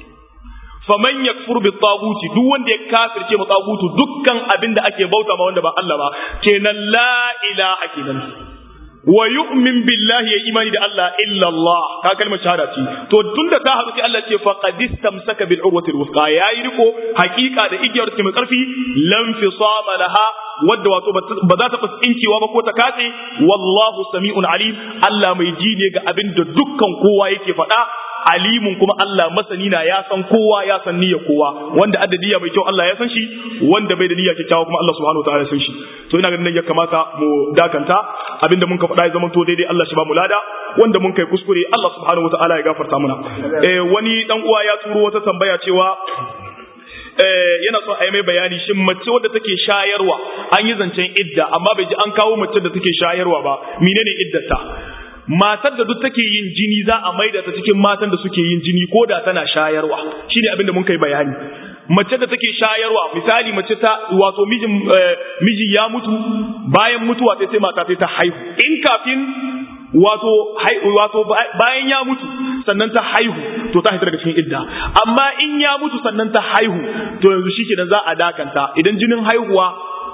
faman yakfur bi taguti duk wanda ya kafirce mu tagutu dukkan abin da ake bauta ma wanda ba Allah ba kenan la ilaha kenan wa yu'min billahi ya imani da Allah illa Allah ka kalmar shahada ce to tunda ta haɗu sai Allah ce faqad istamsaka bil urwati al yayi riko hakika da igiyar ta mai karfi lam fisama laha wadda wato ba za ta tsincewa ba ko ta katse wallahu sami'un alim Allah mai ji ne ga abin da dukkan kowa yake faɗa alimun kuma Allah masani na ya san kowa ya san niyya kowa wanda adadiya mai kyau Allah ya san shi wanda bai da niyya kyakkyawa kuma Allah subhanahu wataala ya san shi to ina ganin ya kamata mu dakanta abinda mun ka faɗa ya zama to daidai Allah shi ba mu lada wanda mun kai kuskure Allah subhanahu wataala ya gafarta mana eh wani dan uwa ya turo wata tambaya cewa yana son a yi mai bayani shin mace wadda take shayarwa an yi zancen idda amma bai ji an kawo mace da take shayarwa ba menene iddata matar da duk take yin jini za a maida ta cikin matan da suke yin jini ko da tana shayarwa shine abin da mun kai bayani mace da take shayarwa misali mace ta wato mijin miji ya mutu bayan mutuwa sai sai mata ta haihu in kafin wato wato bayan ya mutu sannan ta haihu to ta haitar daga cikin idda amma in ya mutu sannan ta haihu to yanzu shi za a dakanta idan jinin haihuwa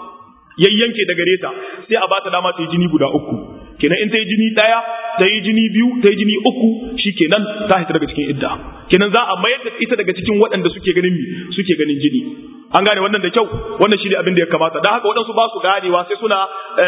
yayyanke da gare ta sai a bata dama ta yi jini guda uku kenan in ta yi jini ɗaya ta yi jini biyu ta yi jini uku shi kenan ta hita daga cikin idda kenan za a mayar da ita daga cikin waɗanda suke ganin mi suke ganin jini an gane wannan da kyau wannan shi ne abin da ya kamata don haka waɗansu ba su ganewa sai suna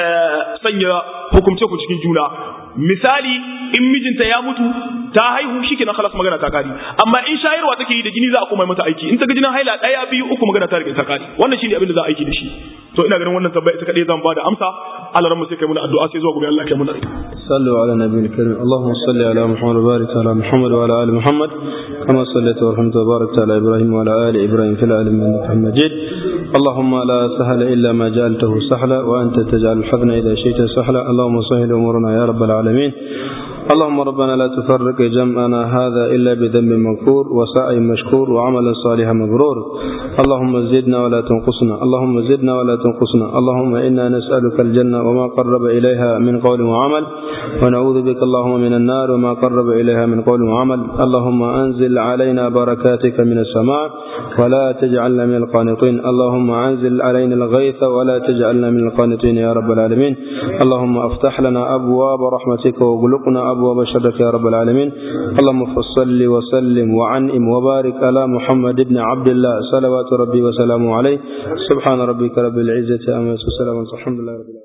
sanya hukumce ku cikin juna misali in mijinta ya mutu ta haihu shi kenan halas magana ta kari amma in shayarwa take yi da jini za a kuma mata aiki in ta ga jinin haila ɗaya biyu uku magana ta riga ta kari wannan shi ne abin da za a aiki da shi to ina ganin wannan tambaya ita kadai zan ba da amsa Allah ran mu sai kai muna addu'a sai zuwa gobe Allah kai muna sallu ala nabiyil karim Allahumma salli ala Muhammad wa barik ala Muhammad wa ala ali Muhammad kama sallaita wa rahmata wa barakta ala Ibrahim wa ala ali Ibrahim fil alamin innaka Majid اللهم لا سهل إلا ما جعلته سهلا وأنت تجعل الحزن إذا شئت سهلا اللهم سهل أمورنا يا رب العالمين اللهم ربنا لا تفرق جمعنا هذا إلا بذنب مغفور وسعي مشكور وعمل صالح مبرور اللهم زدنا ولا تنقصنا اللهم زدنا ولا تنقصنا اللهم إنا نسألك الجنة وما قرب إليها من قول وعمل ونعوذ بك اللهم من النار وما قرب إليها من قول وعمل اللهم أنزل علينا بركاتك من السماء ولا تجعلنا من القانطين اللهم أنزل علينا الغيث ولا تجعلنا من القانطين يا رب العالمين اللهم افتح لنا أبواب رحمتك واغلقنا أبواب شرك يا رب العالمين اللهم فصل وسلم وعنئم وبارك على محمد بن عبد الله صلوات ربي وسلامه عليه سبحان ربك رب العزة أما يسوع الحمد لله رب العالمين